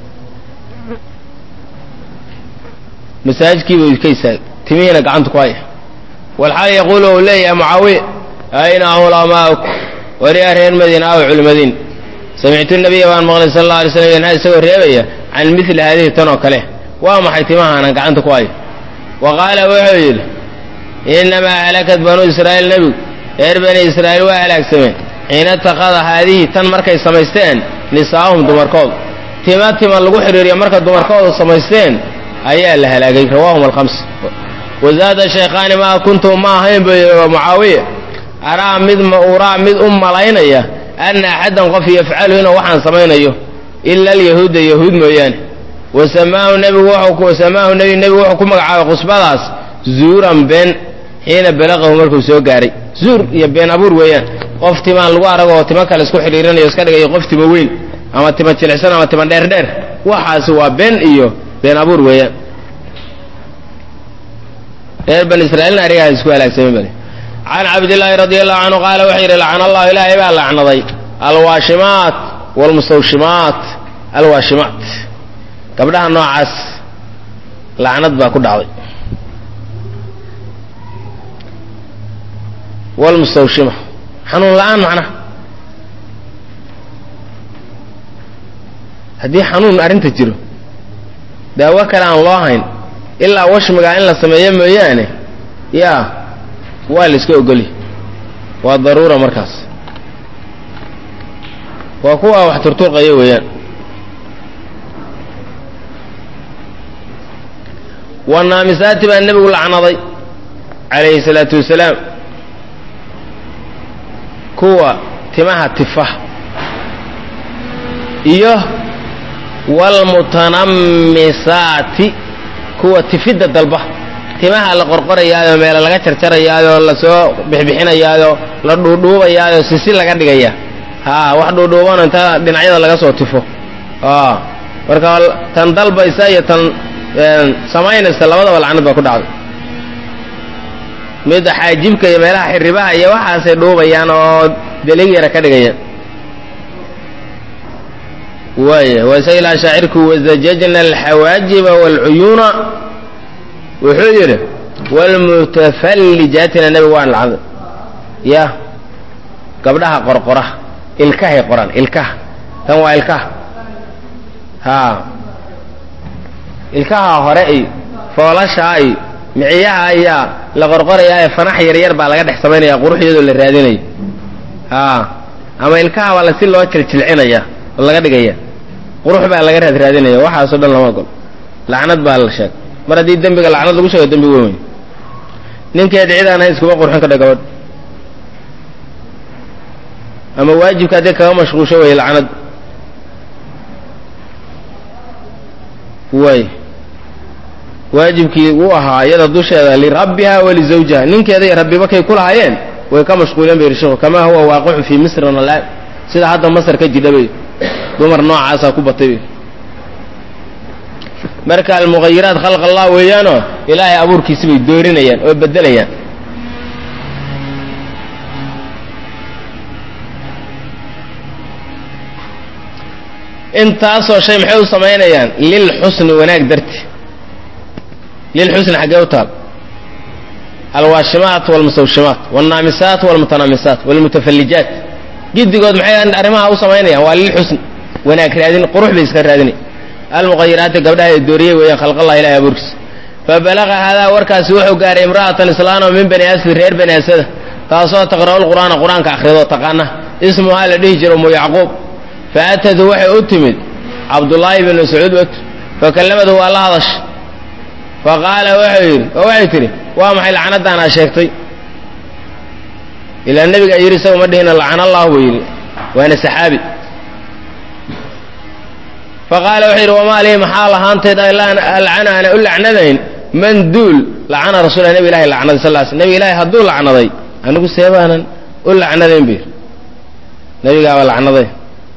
Speaker 1: masaajidkiiba ka istaagay timihiina gacanta ku haya walxaal yaquulu uu leeyahay mucaawiya ayna culamaa'uku wariyaa reer madiina aw culimadiin samictu nabiya baan maqlay sal alla alay slam yanha isagoo reebaya can mili haadihi tan oo kale waa maxay timahaanan gacanta ku hayo wa qaala wuxuu yidhi innamaa halakat banuu israa'iil nebigu reer bani israa'iil waa halaagsameen xiina ittakhada haadihi tan markay samaysteen nisaa'ahum dumarkood tima tima lagu xidhiiriyo marka dumarkoodu samaysteen ayaa la halaagay rawaahum alkhams wazaada shaykhaani maa kuntu ma ahayn buu yidhi mucaawiya araa mid uraa mid u malaynaya anna axaddan qof yafcalu inuu waxaan samaynayo ila alyahuuda yahuud mooyaane wasamaahu nebigu wasamaahu nebi nebigu wuxuu ku magacaabay khusbadaas zuuran been xiina balaqahu markuu soo gaaray zuur iyo been abuur weeyaan qof timaan lagu arag oo timo kale isku xidhiirinayo iska dhigayo qof timo weyn ama tima jilicsan ama tima dheerdheer waxaasi waa been iyo been abuur weeyaan reer bani israiilna arigaas isku halaagsamay bale can cabdillaahi radi allahu canhu qaala wuxuu yidhi lacana allahu ilaahay baa lacnaday alwaashimaat waalmustawshimaat alwaashimaat gabdhaha noocaas lacnad baa ku dhacday wlmustawshima xanuun la-aan macnaha haddii xanuun arrinta jiro daawo kale aan loo hayn ilaa washmigaa in la sameeyo mooyaane yaa waa la iska ogoli waa daruura markaas waa kuwa wax turturqaya weeyaan wanaamisaati baa nebigu lacnaday calayhi salaatu wasalaam kuwa timaha tifa iyo waalmutanammisaati kuwa tifidda dalba timaha la qorqorayaayoo meelo laga jarjarayaayoo lasoo bixbixinayaayoo la dhuudhuubayaayoo sisi laga dhigaya haa wax dhuudhuubano inta dhinacyada laga soo tifo marka tan dalbaysa iyo tan samaynaysa labadaba lacnad baa ku dhacday mid xaajibka iyo meelaha xiribaha iyo waxaasay dhuubayaan oo delig yara ka dhigayaan waaya waa isaga ilaa shaacirku wazajajna alxawaajiba waalcuyuuna wuxuu yidhi waalmutafallijaatina nebigu waan lacday ya gabdhaha qorqora ilkahay qoran ilkaha tan waa ilkaha haa ilkaha hore iyo foolashaa iyo miciyaha ayaa la qorqorayaa ee fanax yaryar baa laga dhex samaynaya quruxyadoo la raadinayo haa ama ilkaha baa lasi loo jiljilcinaya oo laga dhigaya qurux baa laga raad raadinaya waxaasoo dhan lama ogol lacnad baa la sheeg mar haddii dembiga lacnad lagu sheego dembi weyn wey ninkeed cid aan ahayn iskuma qurxin kadha gabadh ama waajibka haddii kaga mashquusho wey lacnad way waajibkii uu ahaa iyada dusheeda lirabbiha walizawjiha ninkeeda iyo rabbiba kay ku lahaayeen way ka mashquuleen bay rishiku kamaa huwa waaqicun fii misrin alaan sida hadda masar ka jidha bay dumar noocaasaa ku batay bay marka almughayiraat khalq allah weeyaanoo ilaahay abuurkiisi bay doorinayaan oo bedelayaan intaasoo shay maxay u samaynayaan lilxusni wanaag darti lilxusni xaggee u taal alwaashimaat walmustawshimaat walnaamisaat walmutanaamisaat walmutafallijaat giddigood maxay arrimaha u samaynayaan waa lilxusni wanaag raadin qurux bay iska raadinay almuqayiraati gabdhaha ee dooriyey weeyaan khalqallah ilahi abuurkiisa fabalaqa haadaa warkaasi wuxuu gaaray imra'atan islaano min bani asli reer bani asada taasoo taqra'u lqur'aana qur-aanka akhrido taqaana ismuhaa la dhihi jiro umu yacquub faatatu waxay u timid cabdullaahi bn mascuud wt fakallamadu waa la hadash faqaala wuxuu yidhi oo waxay tidhi waa maxay lacnadaan aa sheegtay ilaa nebigaa yidhi isaga ma dhihina lacana allah buu yidhi waana saxaabi faqaala wuxuu yidhi wamaa lii maxaa lahaanteed alcana ana u lacnadayn man duul lacana rasuula nebi ilahi lacnaday sal l nebi ilaahi hadduu lacnaday anigu seebaanan u lacnadayn bu yidhi nebigaaba lacnaday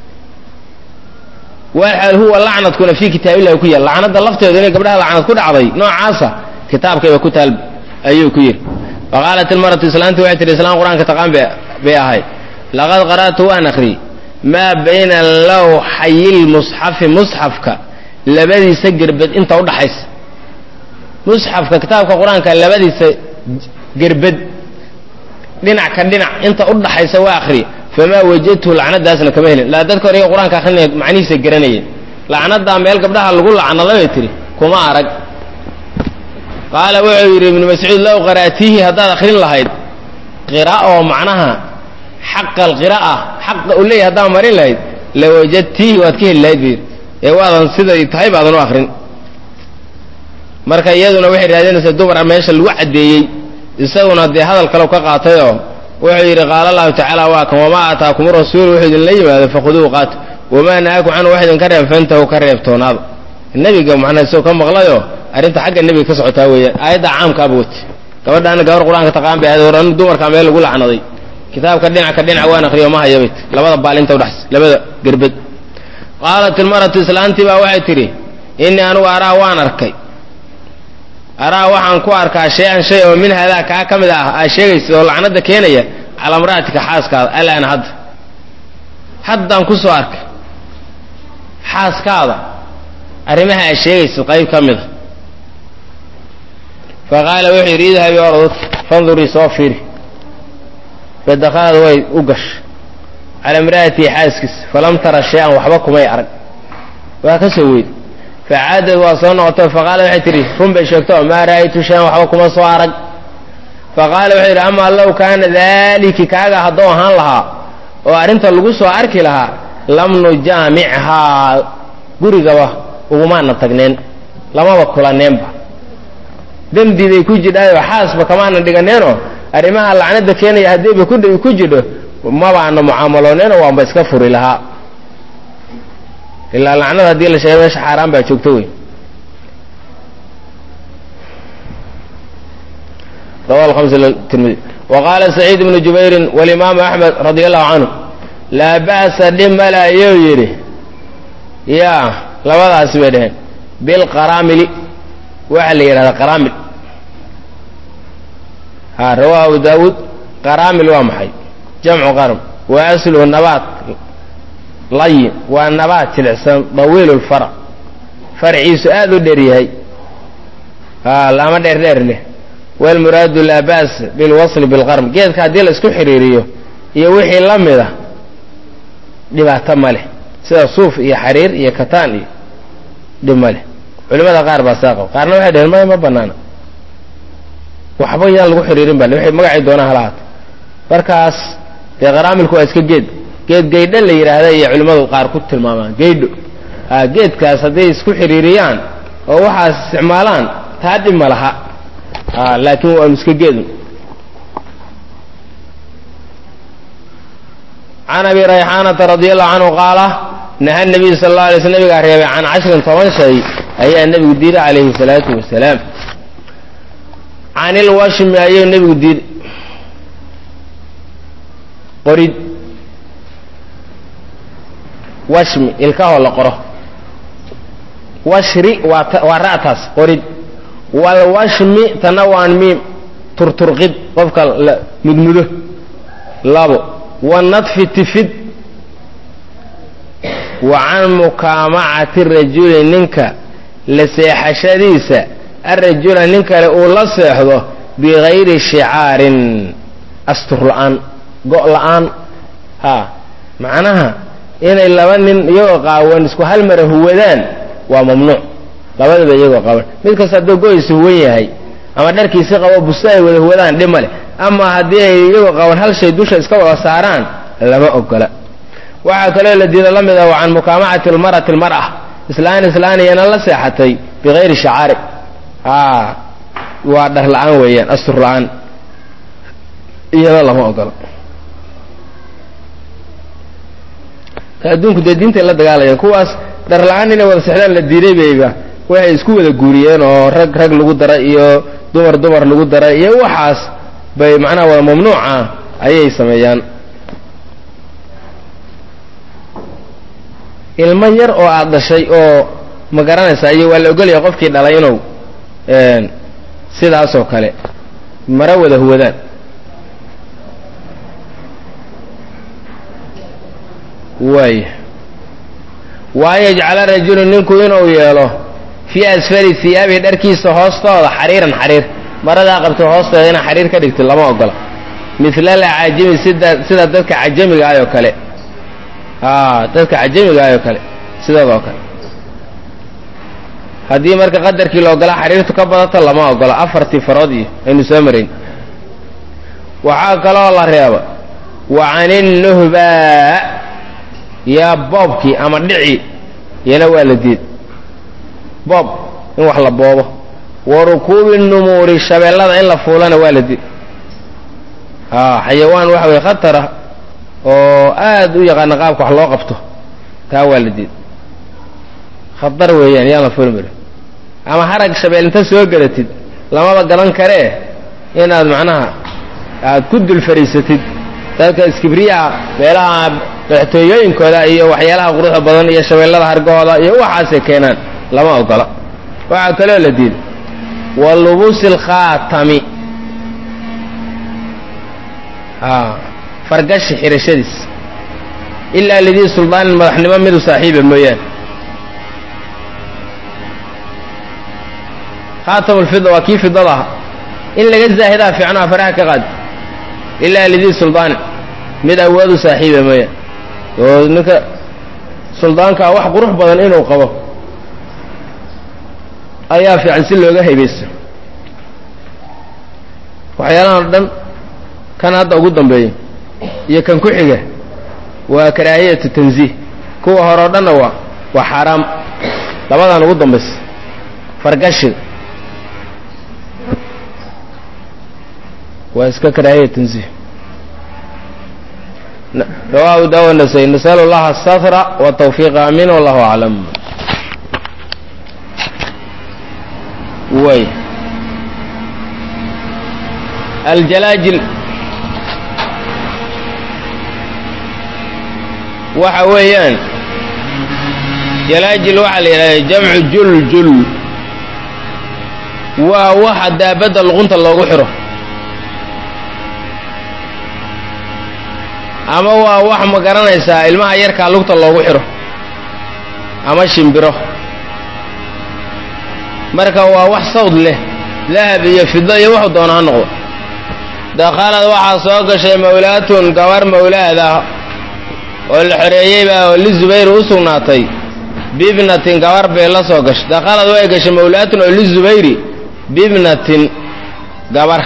Speaker 1: waxal huwa lacnadkuna fii kitaabillahi ku yaal lacnada lafteedu inay gabdhaha lacnad ku dhacday noocaasa kitaabkayba ku taal ayuu ku yidhi faqaalat ilmaratu islaanti waxay tihi islaan qur-aanka taqaan bay ahay laqad qara'tu waan akhriyey maa bayna lawxayilmusxafi musxafka labadiisa gerbed inta udhaxaysa musxafka kitaabka qur-aanka labadiisa gerbed dhinac ka dhinac inta udhaxaysa waa akhriye famaa wajadtu lacnadaasna kama helin laa dadka hore qur-aanka akrinaya macnihiisa garanayeen lacnadaa meel gabdhaha lagu lacnada bay tihi kuma arag qaala wuxuu yidhi ibnu mascuud low qara'tiihi haddaad akrin lahayd qira oo macnaha xaqa alqira'a xaqa u leeyahy haddaad marin lahayd lawajadtiihi waad ka heli lahayd bu yidhi ee waadan siday tahay baadan u akrin marka iyaduna waxay raadinaysaa dumar meesha lagu caddeeyey isaguna dee hadal kalew ka qaatayoo wuxuu yidhi qaala allahu tacaala waa kan wamaa aataakum rasuulu wuxuu idinla yimaado fakhuduuhu qaato wamaa nahaakum canhu wax idinka reeb fantahu ka reebtoonaada nebiga macnaa isagoo ka maqlayoo arrinta xagga nebiga ka socotaa weeyaan aayadda caamkaaba wati gabadhaana gabar qur-aanka taqaan bay ahayd oran dumarkaa meel lagu lacnaday kitaabka dhinac ka dhinac waan akriyo ma hayabayt labada baalinta udhaxs labada gerbed qaalat ilmaratu islaantii baa waxay tidhi innii anugu araa waan arkay araa waxaan ku arkaa shay-an shay oo min hadaa kaa ka mid ah aa sheegaysa oo lacnada keenaya calaa mra'atika xaaskaada alaana hadda haddaan ku soo arkay xaaskaada arrimaha aa sheegaysa qayb ka mida fa qaala wuxuu yidhi idhabi ordod fandurii soo fiiri fadakhalad way u gashay calaa imra'atii xaaskiisa falam tara shay-an waxba kumay arag waa ka soo weydi facaadad waa soo noqoto faqaala waxay tidhi run bay sheegto maa ra'aytu shay-an waxba kuma soo arag faqaala wuxuu yidhi amaa low kaana daaliki kaaga hadduu ahaan lahaa oo arrinta lagu soo arki lahaa lam nujaamichaa gurigaba ugumaana tagneen lamaba kulaneenba dembi bay ku jidhaayoo xaasba kamaana dhiganeenoo arrimaha lacnada keenaya haddiiba ku jidho mabaana mucaamalooneenoo waanba iska furi lahaa ilaa lacnada haddii la sheegay meesha xaaraan baa joogto wey rawa tirmidi wa qaala saciid ibnu jubayrin walimaamu axmed radi allahu canhu laa ba'sa dhimala ayuu yidhi yaa labadaasi bay dhaheen bilqaraamili waxaa la yidhahdaa qaraamil ha rawaa abu daawuud qaraamil waa maxay jamcu qarm wa asluhu nabaat layin waa nabaat jilicsan dawiil lfarac farciisu aada u dheer yahay laama dheer dheer leh walmuraadu laa ba's bilwasli bilqarm geedka haddii la isku xidhiiriyo iyo wixii la mid a dhibaato ma leh sida suuf iyo xariir iyo kataan iyo dhib ma leh culimada qaar baa saa qaba qaarna waxay dhaheen maya ma banaana waxba yaan lagu xidhiirin ba waxay magacii doonaan halahaato markaas dee qaraamilku waa iska geed geed gaydho la yidhaahda iyo culimmadu qaar ku tilmaamaan gaydho a geedkaas hadday isku xidhiiriyaan oo waxaas isticmaalaan taa dhib ma laha laakiin waanu iska geedun can abi rayxaanata radi allahu canhu qaala naha nabiyu sal alla alay sl nabigaa reebay can cashrin toban shay ayaa nebigu diiday calayhi salaatu wasalaam can ilwashmi ayuu nebigu diiday qorid washmi ilkahoo la qoro washri waa ra'taas qorid walwashmi tana waan miim turturqid qofka la mudmudo labo wanadfi tifid wa can mukaamacati rajuli ninka la seexashadiisa arajula nin kale uu la seexdo bigayri shicaarin astur la-aan go' la-aan ha macnaha inay laba nin iyagoo qaawan isku hal mara huwadaan waa mamnuuc labadaba iyagoo qaban mid kasta hadduu go-iisa huwan yahay ama dharkiisi qabo busto ay wada huwadaan dhib ma leh ama haddii ay iyagoo qaban hal shay dusha iska wada saaraan lama ogola waxaa kaloo la diida la mid ah wa can mukaamacati lmar'ati almar'a islaan islaaniyana la seexatay bigayri shacaari waa dhar la-aan weeyaan astur la-aan iyada lama ogola adduunku dee diintay la dagaalayaan kuwaas dhar la-aan inay wada sexdaan la diiday bayba waxay isku wada guuriyeen oo rag rag lagu dara iyo dumar dumar lagu dara iyo waxaas bay macnaha wada mamnuuca ayay sameeyaan ilmo yar oo aada dhashay oo ma garanaysaa iyo waa la ogolaya qofkii dhalay inuu sidaasoo kale mara wada huwadaan waay waan yajcala rajulu ninku inuu yeelo fii asfali hiyaabihi dharkiisa hoostooda xariiran xariir maradaa qabto hoostooda inaa xariir ka dhigto lama ogola mila alacaajimi sida sida dadka cajamiga ah oo kale a dadka cajamiga ah oo kale sidooda oo kale haddii marka qadarkii la ogolaa xariirtu ka badato lama ogola afartii farood iyo aynu soo marayn waxaa kaloo la reeba wa caninnuhbaa yaa boobkii ama dhici iyana waa la diid boob in wax la boobo wa rukuubi numuuri shabeellada in la fuulana waa la diid a xayawaan waxa weye khatara oo aad u yaqaana qaabka wax loo qabto taa waa la diid khatar weeyaan yaan la fuuli marin ama harag shabeel inta soo gadatid lamaba gadan karee inaad macnaha aad ku dul fariisatid dadka iskibriyaha meelaha madaxtooyooyinkooda iyo waxyaalaha quruxda badan iyo shabeellada hargahooda iyo waxaasay keenaan lama ogola waxaa kaloo la diiday wa lubuusi alkhaatami fargashi xirashadiis ilaa lidii suldaanin madaxnimo midu saaxiiba mooyaane khaatam lfida waa kii fidada aha in laga zaahidaa fiicnaha faraha ka qaadi ilaa lidii suldaanin mid awoodu saaxiiba mooyaane oo ninka suldaankaa wax qurux badan inuu qabo ayaa fiican si looga haybaysto waxyaalahan o dhan kan hadda ugu dambeeya iyo kan ku xiga waa karaahiyatu tanziih kuwa hore o dhanna waa waa xaaraam labadan ugu dambaysa fargashiga waa iska karaahiya tanziih rawahu dawa nasay nasal اllaha asatra wtawfiiqa amin wallahu aclam way aljalaajil waxa weeyaan jalaajil waxaa la yidhahda jamcu juljul waa waxa daabadda luqunta loogu xiro ama waa wax ma garanaysaa ilmaha yarkaa lugta loogu xiro ama shimbiro marka waa wax sawd leh dahab iyo fido iyo wuxuu doona ha noqdo dakhalad waxaa soo gashay mawlaatun gabar mawlaad ah oo la xoreeyeybaa oo lizubayr u sugnaatay bibnatin gabar bay la soo gashay dakhalad way gashay mawlaatun oo lizubayri bibnatin gabar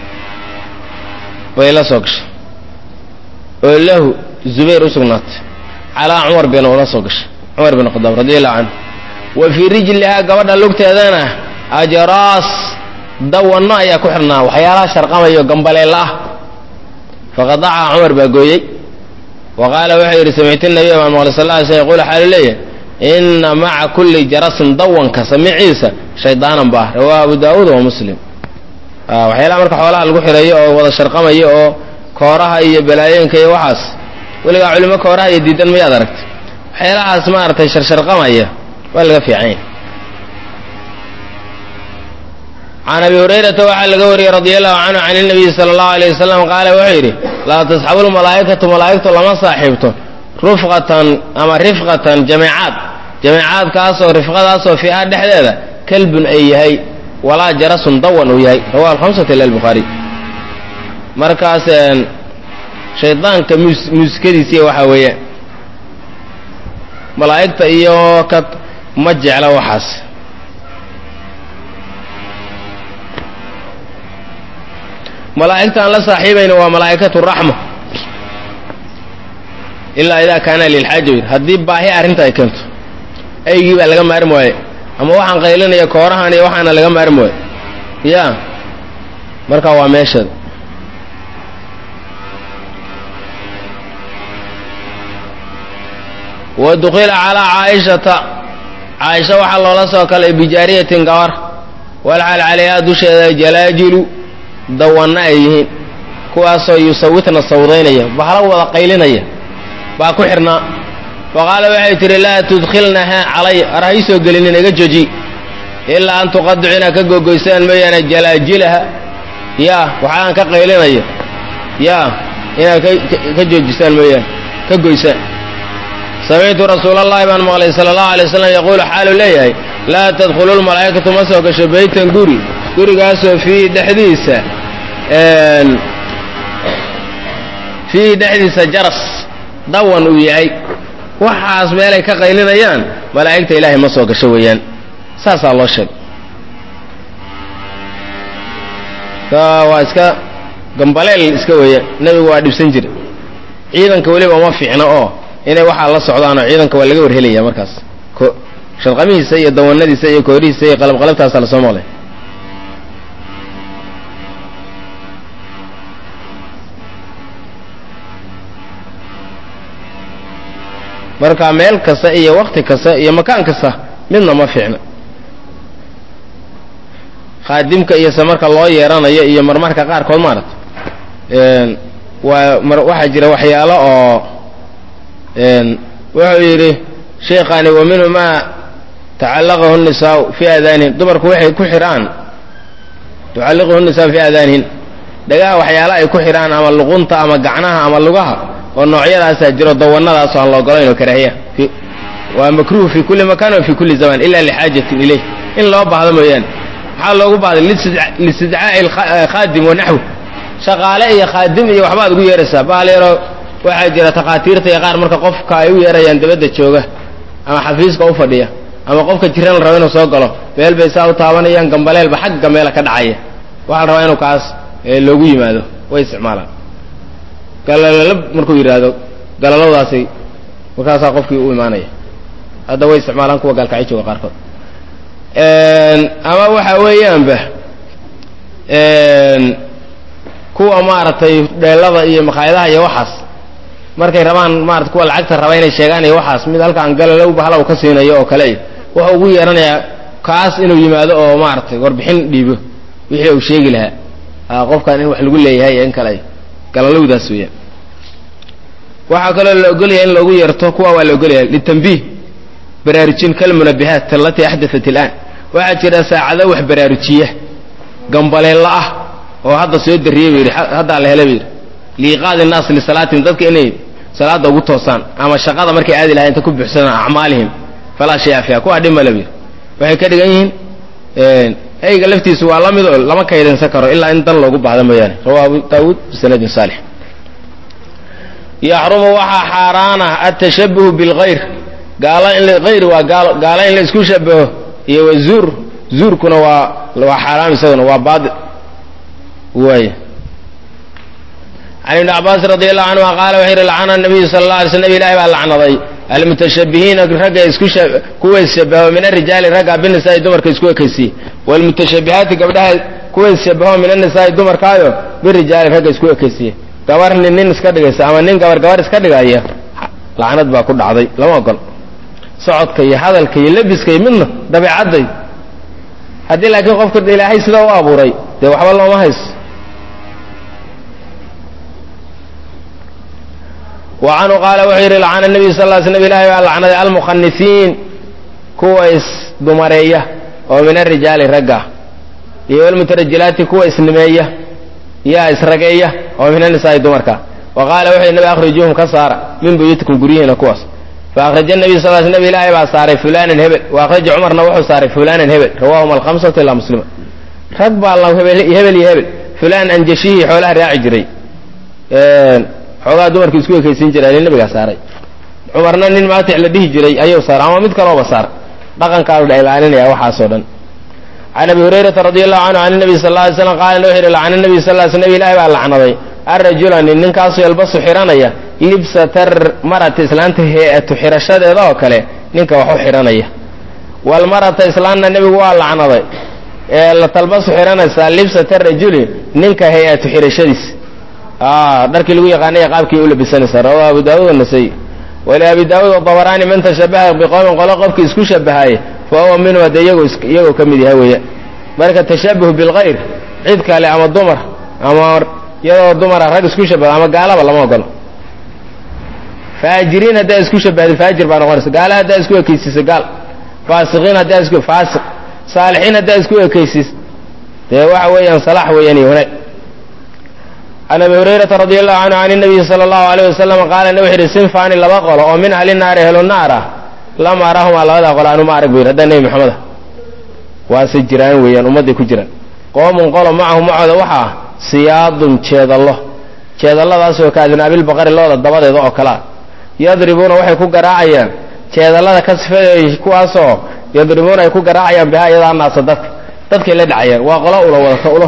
Speaker 1: bay la soo gashay oo lahu zubayr u sugnaatay calaa cumar bin ula soo gashay cumar bin khadaab radi allahu canhu wa fii rijlihaa gabadha lugteedana ajraas dawanno ayaa ku xidhnaa waxyaalaha sharqamayo gambaleella ah faqadacaha cumar baa gooyey wa qaala wuxuu yidhi samictu nabiya baan maqlay sal ly sl yqul xaalu leeyahy inna maca kulli jarasin dawanka samiciisa shaydaanan ba ah rawaahu abu daawuud wa muslim waxyaalaha marka xoolaha lagu xireeyo oo wada sharqamayo oo kooraha iyo balaayeenka iyo waxaas weligaa culimo kooraha iyo diidan mayaad aragtay waxyaalahaas maaragtay sharsharqamaya waa laga fiicanya can abi hurayrata waxaa laga wariyey radi allahu canhu can inabiyi sala allahu alayh wasalam qaala wuxuu yidhi laa tasxabu lmalaa'ikatu malaa'igtu lama saaxiibto rufqatan ama rifqatan jameecaad jameecaadkaasoo rifqadaasoo fiiha dhexdeeda kalbun ay yahay walaa jarasun dawan uu yahay rawahu alhamsata ila albukhaari markaas shaydaanka mus muusikadiisiiya waxaa weeye malaa'igta iyo ka ma jecla waxaas malaa'igta aan la saaxiibayna waa malaa'ikatu raxma ilaa idaa kaana lilxaaja yidhi haddii baahi arrinta ay keento aygii baa laga maarmi waaye ama waxaan qaylinaya koorahan iyo waxaana laga maarmi waaye ya marka waa meesheeda wa dukhila calaa caaishata caaisha waxaa loola soo kalay bijaariyatin gabar walxal calayhaa dusheeda jalaajilu dawanna ay yihiin kuwaasoo yusawitna sawdaynaya bahlo wada qaylinaya baa ku xidhnaa faqaala waxay tidhi laa tudkhilnahaa calay ar ha ii soo gelinin iga joji ilaa an tuqadicu inaad ka gogoysaan mooyaane jalaajilaha yaa waxaan ka qaylinaya yaa inaad ka joojisaan mooyaane ka goysaan samictu rasuulallahi baan maqlay sala allahu alay wasalam yaquulu xaalu leeyahay laa tadkhulu lmalaa'ikatu ma soo gasho beytan guri gurigaasoo fiihi dhexdiisa fiihi dhexdiisa jaras dawan uu yahay waxaas meelay ka qaylinayaan malaa'igta ilaahay ma soo gasho weeyaan saasaa loo sheegay waa iska gambaleel iska weeyaan nebigu waa dhibsan jira ciidanka weliba uma fiicno oo inay waxaa la socdaanoo ciidanka waa laga warhelaya markaas sharqamihiisa iyo dawanadiisa iyo koorihiisa iyo qalabqalabtaasa lasoo maqlay marka meel kasta iyo wakti kasta iyo makaan kasta midna ma fiicna khaadimka iyo se marka loo yeeranayo iyo marmarka qaarkood maarata waa waxaa jira waxyaalo oo wuxuu yidhi sheekhaani wa minhu maa tacallaqahu nisaau fii aadaanihin dumarku waxay ku xidhaan tucalliquhu nisaau fii aadaanihin dhagaha waxyaala ay ku xidhaan ama luqunta ama gacnaha ama lugaha oo noocyadaasaa jiro dawanadaas aan la ogolayn oo karaahiya waa makruuh fi kulli makan wa fi kulli zaman ila lixaajatin ilayh in loo baahdo mooyaane maxaa loogu baahday listidcaa'i khaadim wa naxwi shaqaale iyo khaadim iyo waxbaad ugu yeeraysaa bahal yaroo waxaa jira takhaatiirta iyo qaar marka qofka ay u yeerayaan dabadda jooga ama xafiiska u fadhiya ama qofka jiran la rabo inuu soo galo meel bay saa u taabanayaan gambaleelba xagga meela ka dhacaya waxaa la rabaa inuu kaas loogu yimaado way isticmaalaan galalala markuu yidhaahdo galaladaasi markaasaa qofkii u imaanaya hadda way isticmaalaan kuwa gaalkacyo jooga qaarkood ama waxa weeyaanba kuwa maaragtay dheelada iyo makhaayadaha iyo waxaas markay rabaan maarata kuwa lacagta raba inay sheegaan iyo waxaas mid halkaan galalowba hala u ka siinayo oo kale wuxuu ugu yeeranayaa kaas inuu yimaado oo maaragtay warbixin dhiibo wixii uu sheegi lahaa qofkan in wax lagu leeyahay iyo in kale galalowdaas weeyaan waxaa kaloo la ogolyahay in loogu yeerto kuwa waa la ogolyahay litambiih baraarujin kalmunabihaat alatii axdaat ilaan waxaa jira saacado wax baraarujiya gambaleella ah oo hadda soo dariyey bu yidhi haddaa la hela bu yidhi liiqaadi innaas lisalaatihim dadka inay salaada ugu toosaan ama shaqada markay aadi lahay inta ku buuxsadaan acmaalihim falaa shaya fiiha kuwaa dhib male bu yidhi waxay ka dhigan yihiin eyga laftiisu waa la mid oo lama kaydinsan karo ilaa in dan loogu baahda mooyaane rawa abu daawuud bisanadin saalix yaxrumu waxaa xaaraana atashabuhu bilgayr gaalo in hayr waa gaalo gaalo in la isku shabaho iyo wa zuur zuurkuna waa waa xaaraam isaguna waa baail waay can ibni cabbaas radi allahu canhuma qaala wuxuu yidhi lacana nabiyu sala alla alay sl nabi ilahi baa lacnaday almutashabihiina ragga isku kuwa isshabaho min arijaali ragga binisaai dumarka isku ekaysiye waalmutashabihaati gabdhaha kuwa isshabaho min annisaai dumarkaayo birijaali ragga isku ekaysiye gabar nin nin iska dhigaysa ama nin gabar gabar iska dhigaya lacnad baa ku dhacday lama ogol socodka iyo hadalka iyo lebiska iyo midna dabeecadday haddii laakiin qofka ilaahay sidaa u abuuray dee waxba looma hayso wa canhu qaala wuxuu yidhi lacana nabiyu sal l sl nab ilahi baa lacnaday almukhanisiin kuwa isdumareeya oo min arijaali ragga iyo walmutarajilaati kuwa isnimeeya yaa isrageeya oo min anisaai dumarka wa qaala wuxuu yidhi nabi akhrijuuhum ka saara min buyutikum guryihiina kuwaas faأkraja الnabiy sal sl nab ilaahi baa saaray fulanan hebel وakraja cumarna wuxuu saaray fulanan hebel rawahum alhamsatu ilaa muslima rag baa la hebel iyo hebel fulan anjashihii xoolaha raaci jiray xoogaa dumarka isku ekaysiin jiray nin nabigaa saaray cumarna nin maatic la dhihi jiray ayuu saaray ama mid kalooba saar dhaqankaa la ilaalinaya waxaasoo dhan can abi hurayrata radi allahu canhu can nabiy sal ly slam qaala wuxuu yidhi lacana nabiy sal sl nab ilahi baa lacnaday arajula nin ninkaasoo yalbasu xiranaya libsatar marata islaanta hee-atu xirashadeeda oo kale ninka wax u xidhanaya walmarata islaanna nebigu waa lacnaday ee la talbasu xidhanaysaa libsata rajuli ninka hay-atu xirashadiis dharkii lagu yaqaanaya qaabkii u labisanaysaa rawahu abu daawud anasay waliabi daawuud wabaraani man tashabaha biqowmin qolo qofkii isku shabahaye fa huwa minhu hadde iyagoo ka mid yahay weeyaan marka tashabuh bilkayr cid kale ama dumar ama iyadoo dumara rag isku shabaha ama gaalaba lama ogolo faajiriin haddaa isku shabahda faajir baa noqonaysa gaala haddaa isku ekeysiisa gaal faasiqiin haddaa isku faasiq saalixiin haddaa isku ekeysiis dee waxa weeyaan salaax weeyaan iyo wanaag can abi hurayrata radi allahu canhu can inabiyi sala allahu alayh wasalam qaala wuxu yidhi sinfaani laba qolo oo min ahli naari helo naar ah lama arahumaa labadaa qolo anuma arag bu yidhi haddaa nebi maxameda waase jiraan weeyaan ummadday ku jiraan qoomun qolo macahu macooda waxaa siyaadun jeedallo jeedalladaasoo ka adnaabilbaqari looda dabadeeda oo kalea yadribuuna waxay ku garaacayaan jeedallada ka sifeeya kuwaasoo yadribuuna ay ku garaacayaan bihaa iyadaa naasa dadka dadkay la dhacayaan waa qolo ula wadata ulo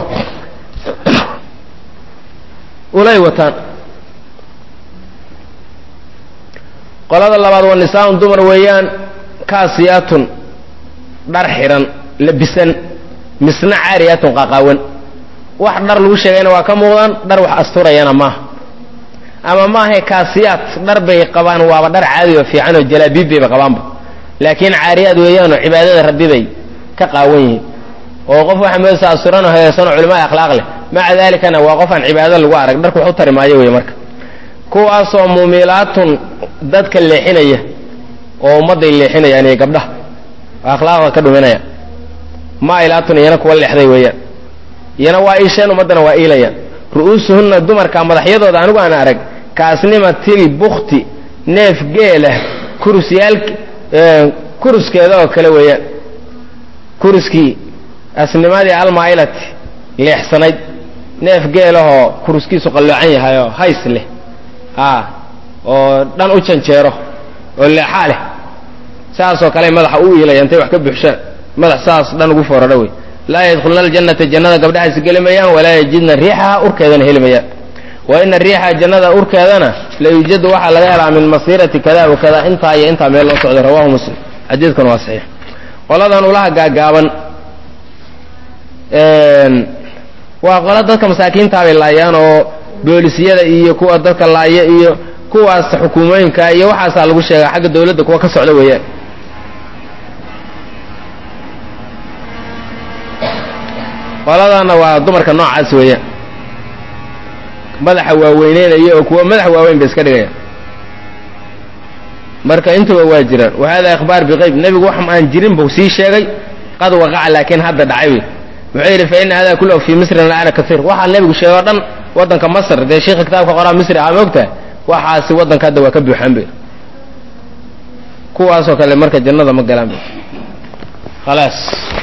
Speaker 1: ulay wataan qolada labaad waa nisaaun dumar weeyaan kaasiyaatun dhar xidhan labisan misna caariyaatun qaqaawan wax dhar lagu sheegayna waa ka muuqdaan dhar wax asturayana maaha ama maahae kaasiyaat dhar bay qabaan waaba dhar caadi oo fiican oo jalaabiib bayba qabaanba laakiin caariyaad weeyaanoo cibaadada rabbi bay ka qaawan yihiin oo qof waxa moodaysa asturan oo hagaasanoo culimaa akhlaaq leh maca daalikana waa qof aan cibaado lagu arag dharku wax u tari maayo wey marka kuwaasoo muumilaatun dadka leexinaya oo ummadday leexinayaan iyo gabdhaha akhlaaqda ka dhuminaya maailaatun iyana kuwa leexday weeyaan iyana waa iisheen ummaddana waa iilayaan ru'uusuhunna dumarka madaxyadooda anigu aan arag kaasnimatil bukti neef geelah kurusyaal kuruskeeda oo kale weeyaan kuruskii asnimadii almaailati leexsanayd neef geelahoo kuruskiisu qalloocan yahay oo hays leh a oo dhan u janjeero oo leexaa leh saasoo kale madaxa u iilaya intay wax ka buuxshaan madax saas dhan ugu foorarha wey laa yadkhuluna aljannata jannada gabdhahaasi geli mayaan walaa yajidna riixaha urkeedana heli mayaan wa ina riixa jannada urkeedana la yuujadu waxaa laga helaa min masiirati kada wa kada intaa iyo intaa meel loo socday rawahu muslim xadiidkuna waa saxiix qoladan ulaha gaagaaban waa qola dadka masaakiintaabay laayaan oo boolisiyada iyo kuwa dadka laaya iyo kuwaas xukuumooyinka iyo waxaasaa lagu sheegaa xagga dawladda kuwa ka socda weeyaan qoladana waa dumarka noocaas weeyaan madaxa waaweyneynaya oo kuwa madaxa waaweyn bay iska dhigayaan marka intuba waa jiraan wa hada ikhbaar biqayb nebigu wax aan jirin buu sii sheegay qad waqaca laakiin hadda dhacay wey wuxuu yidhi fa ina hada kullahu fii misrin laana kaiir waxaa nebigu sheegay o dhan waddanka masr dee sheikha kitaabka qoraa misri ah moogtahay waxaasi waddanka hadda waa ka buuxaan be kuwaasoo kale marka jannada ma galaan be khalaas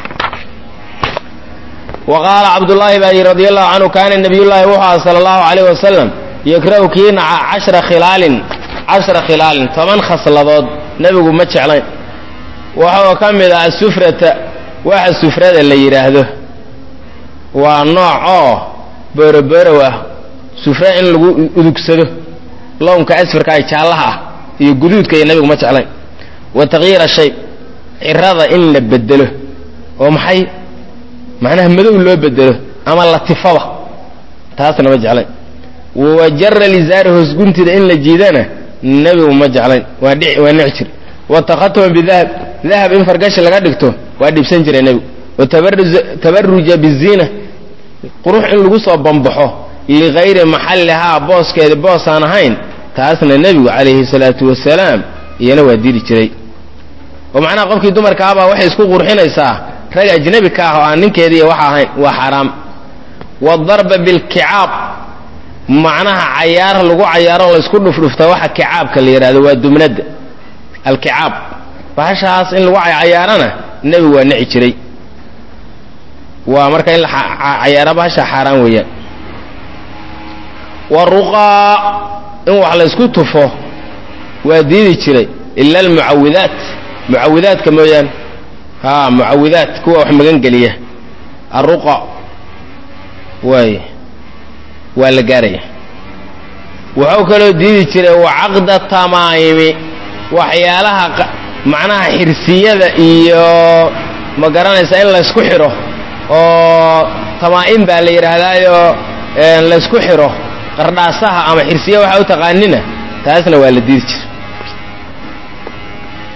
Speaker 1: wa qaala cabdullaahi baa yidhi radi allahu canhu kaana nabiyullaahi wuxuu aha sala allahu calayh wasalam yakrahu kii naca cashra khilaalin cashra khilaalin toban khasladood nebigu ma jeclayn waxoo ka mid ah asufrata waxa sufrada la yidhaahdo waa nooc oo booroborow ah sufra in lagu udugsado lownka asfarka ay jaallaha ah iyo guduudka iyo nebigu ma jeclayn wa takyiira shay cirada in la bedelo oo maxay macnaha madow loo bedelo ama latifaba taasna ma jeclayn wa jara lizaari hoosguntida in la jiidana nebigu ma jeclayn waa dhi waa nici jir wa takhatuma bidahab dahab in fargashi laga dhigto waa dhibsan jiray nebigu wa tabaruja biziina qurux in lagu soo bambaxo ligayri maxallihaa booskeeda boos aan ahayn taasna nebigu calayhi salaatu wasalaam iyana waa diri jiray oo macnaha qofkii dumarkaabaa waxay isku qurxinaysaa rag ajnabi ka ah oo aan ninkeediiy waxa ahayn waa xaaraam waadarba bilkicaab macnaha cayaar lagu cayaaro laysku dhufdhufta waxa kicaabka la yidhahdo waa dumnadda alkicaab bahashaas in lagu cayaarana nebigu waa nici jiray waa marka in la cayaara bahasha xaaraan weeyaan waruqaa in wax laysku tufo waa diidi jiray ila almucawidaat mucawidaadka mooyaane ha mucawidaat kuwa wax magan geliya aruqa waay waa la gaaraya wuxuu kaloo diidi jiray wacaqda tamaayimi waxyaalaha macnaha xirsiyada iyo ma garanaysa in laysku xidho oo tamaa'im baa la yidhaahdaayo laysku xidho qardhaasaha ama xirsiya waxaa u taqaanina taasna waa la diidi jiray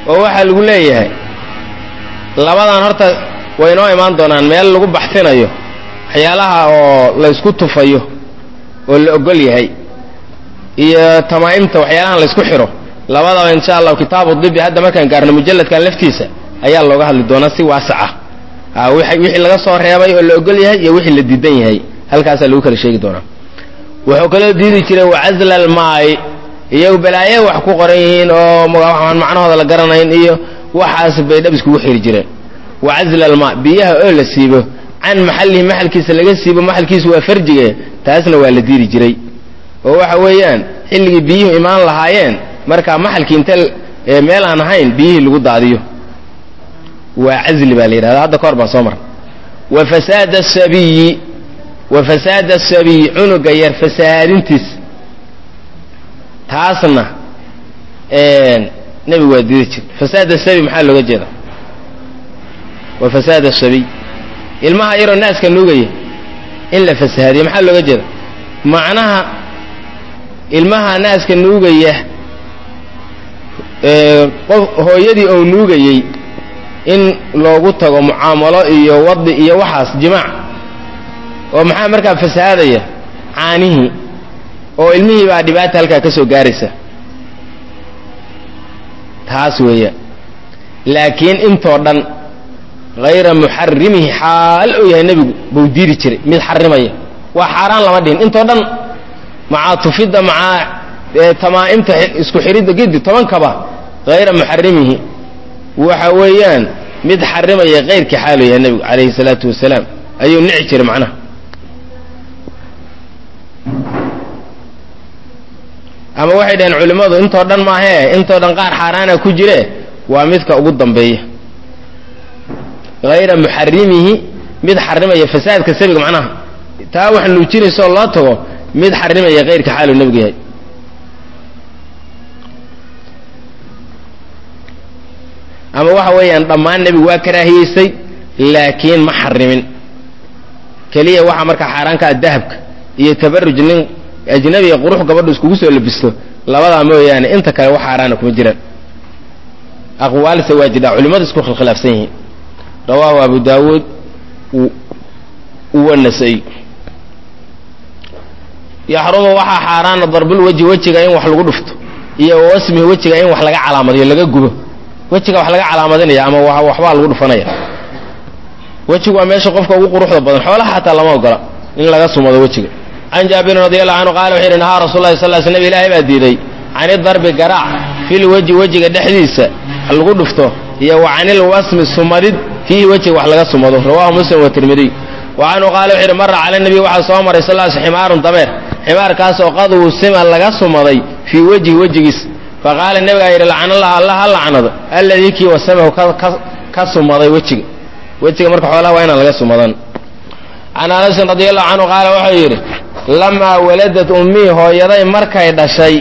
Speaker 1: oo waxaa lagu leeyahay labadan horta way noo imaan doonaan meel lagu baxsinayo waxyaalaha oo la ysku tufayo oo la ogol yahay iyo tamaa'imta waxyaalahan la ysku xiro labadaba insha allahu kitaabu dibi hadda markaan gaarno mujalladkan laftiisa ayaa looga hadli doonaa si waasaca a wixii laga soo reebay oo la ogol yahay iyo wixii la diidan yahay halkaasaa lagu kala sheegi doonaa wuxuu kaloo diidi jiray wacazla almaai iyagu balaaye wax ku qoran yihiin oo waxaan macnahooda la garanayn iyo waxaas bay dhab iskugu xiri jireen wacazla almaa biyaha oo la siibo can maxallihi maxalkiisa laga siibo maxalkiisu waa farjige taasna waa la diidi jiray oo waxa weeyaan xilligii biyuhu imaan lahaayeen markaa maxalkii inta meel aan ahayn biyihii lagu daadiyo waa cazli baa la yidhahda hadda ka hor baan soo marnay wa fasaada asabiyi wa fasaada asabiyi cunuga yar fasahaadintiis taasna nebigu waa diidi jir fasaad asabiy maxaa looga jeeda wa fasaad asabiy ilmaha yaroo naaska nuugaya in la fasahaadiyo maxaa looga jeeda macnaha ilmaha naaska nuugaya qof hooyadii ou nuugayey in loogu tago mucaamalo iyo wadi iyo waxaas jimaac oo maxaa markaa fasahaadaya caanihii oo ilmihii baa dhibaata halkaa ka soo gaaraysa taas weeyaan laakiin intoo dhan hayra muxarimihi xaal ou yahay nebigu buu diiri jiray mid xarimaya waa xaaraan lama dhihin intoo dhan macaa tufidda macaa tamaa'imta isku xiridda gidi tobankaba hayra muxarimihi waxa weeyaan mid xarimaya kayrkii xaalu yahay nebigu calayhi salaatu wasalaam ayuu nici jiray macnaha ama waxay dhaheen culimmadu intoo dhan maahee intoo dhan qaar xaaraana ku jire waa midka ugu dambeeya hayra muxarimihi mid xarimaya fasaadka sabiga macnaha taa wax nuujinaysaoo loo tago mid xarimaya kayrka xaaluu nebigu yahay ama waxa weeyaan dhammaan nebigu waa karaahiyeysay laakiin ma xarimin keliya waxaa markaa xaaraanka ah dahabka iyo tabaruj nin ajnabiga qurux gabadhu iskugu soo labisto labadaa mooyaane inta kale wax xaaraana kuma jiraan aqwaalse waa jidhaa culimmadu isku khilkhilaafsan yihiin rawaahu abu daawuud wanasay yaxrumu waxaa xaaraana darbul weji wejiga in wax lagu dhufto iyo wasmihi wejiga in wax laga calaamadiyo laga gubo wejiga wax laga calaamadinaya ama waxbaa lagu dhufanaya wejigu waa meesha qofka ugu quruxda badan xoolaha xataa lama ogola in laga sumado wejiga can jaabirin radi allahu canhu qaala wuxu yidhi nahaa rasul lahi sal l slam ilaahay baa diiday cani darbi garaac fil weji wejiga dhexdiisa wax lagu dhufto iyo wa canil wasmi sumadid fiihi wejiga wax laga sumado rawahu muslim wa tirmidiy wa canhu qaala wuxu yidhi mara cala nabiy waxaa soo maray sal s ximaarun dameer ximaarkaasoo qad wusima laga sumaday fii wejhi wejigiis faqaala nebigaa yidhi lacnallah alla ha lacnado alladii kii wasamahu ka sumaday wejiga wejiga marka xoolaha waa inaan laga sumadan can anasin radi allahu canhu qaala wuxuu yidhi lamaa waladad ummii hooyaday markay dhashay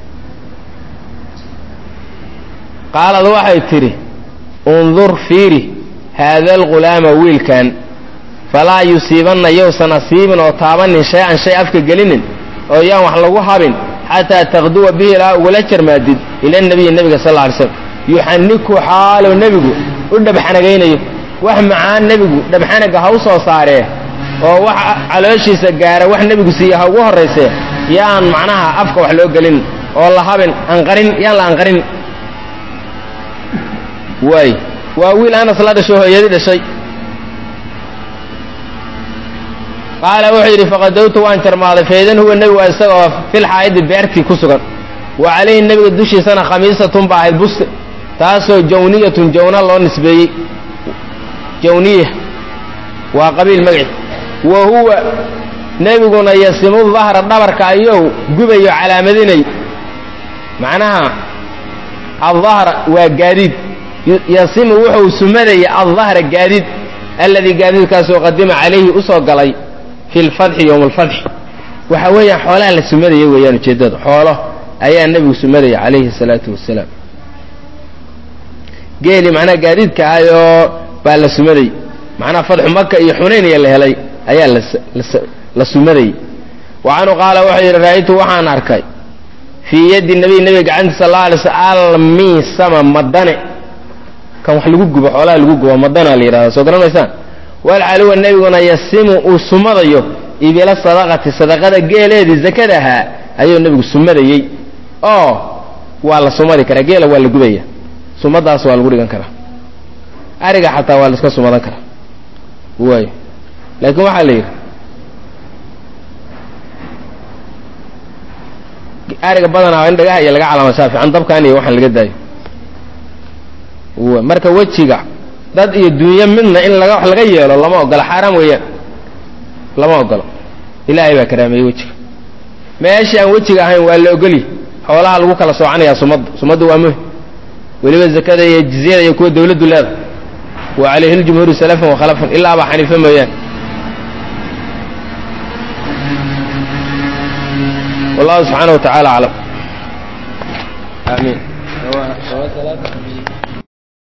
Speaker 1: qaalad waxay tidhi undur fiiri haada alghulaama wiilkan falaa yusiibanna yowsan asiibin oo taabanin shay-an shay afka gelinin oo yaan wax lagu habin xataa taqduwa bihi ilaa ugula jarmaadid ila nabiyi nebiga sal lla alay slam yuxaniku xaalow nebigu u dhabxanagaynayo wax macaan nebigu dhabxanaga ha u soo saaree oo wax calooshiisa gaara wax nebigu siiya ha ugu horraysee yaan macnaha afka wax loo gelin oo la habin anqarin yaan la anqarin waay waa wiil anas la dhasho hooyadi dhashay qaala wuxuu yidhi faqadowtu waan jarmaaday faydan huwa nebigu waa isagoo filxaa'idi beertii ku sugan wa calayhi nebiga dushiisana khamiisatun ba ahayd buste taasoo jawniyatun jawna loo nisbeeyey jawniya waa qabiil magaci wa huwa nebiguna yasimu dahra dhabarka ayou gubayo calaamadinay macnaha aldahra waa gaadiid yasimu wuxuu sumadaya aldahra gaadiid alladii gaadiidkaasoo qadima calayhi usoo galay fi lfatxi yowma alfatxi waxa weeyaan xoolaha la sumadaya weeyaan ujeeddada xoolo ayaa nebigu sumadaya calayhi salaatu wasalaam geeli macnaha gaadiidka ahayoo baa la sumaday macnaha fatxu maka iyo xunaynaya la helay ayaa la sumadayay wa canhu qaala wuxuu yidhi ra'aytu waxaan arkay fii yaddi nabiy nebiga gacantiisa sal alla alay sl almiisama madane kan wax lagu gubo xoolaha lagu gubo madana la yidhahda soo garan maysaan walcaluwa nebiguna yasimu uu sumadayo ibila sadaqati sadaqada geeleedii zakada ahaa ayuu nebigu sumadayey oo waa la sumadi karaa geela waa la gubaya sumadaas waa lagu dhigan karaa ariga xataa waa la iska sumadan karaa waayo laakiin waxaa la yidhi ariga badanaa in dhagaha iyo laga calaamashaa fiican dabkan iyo waxaan laga daayo marka wejiga dad iyo dunyo midna in laga wax laga yeelo lama ogolo xaaraam weeyaan lama ogolo ilaahay baa karaameeyey wejiga meeshii aan wejiga ahayn waa la ogolyi xoolaha lagu kala soocanayaa sumadda sumadda waa muhim weliba zakada iyo jizyada iyo kuwa dawladdu leedahay wa calayhi ljumhuuru salafan wa khalafan ilaa abaa xaniife mooyaan wallahu subxaana wa tacaala aclam aamiin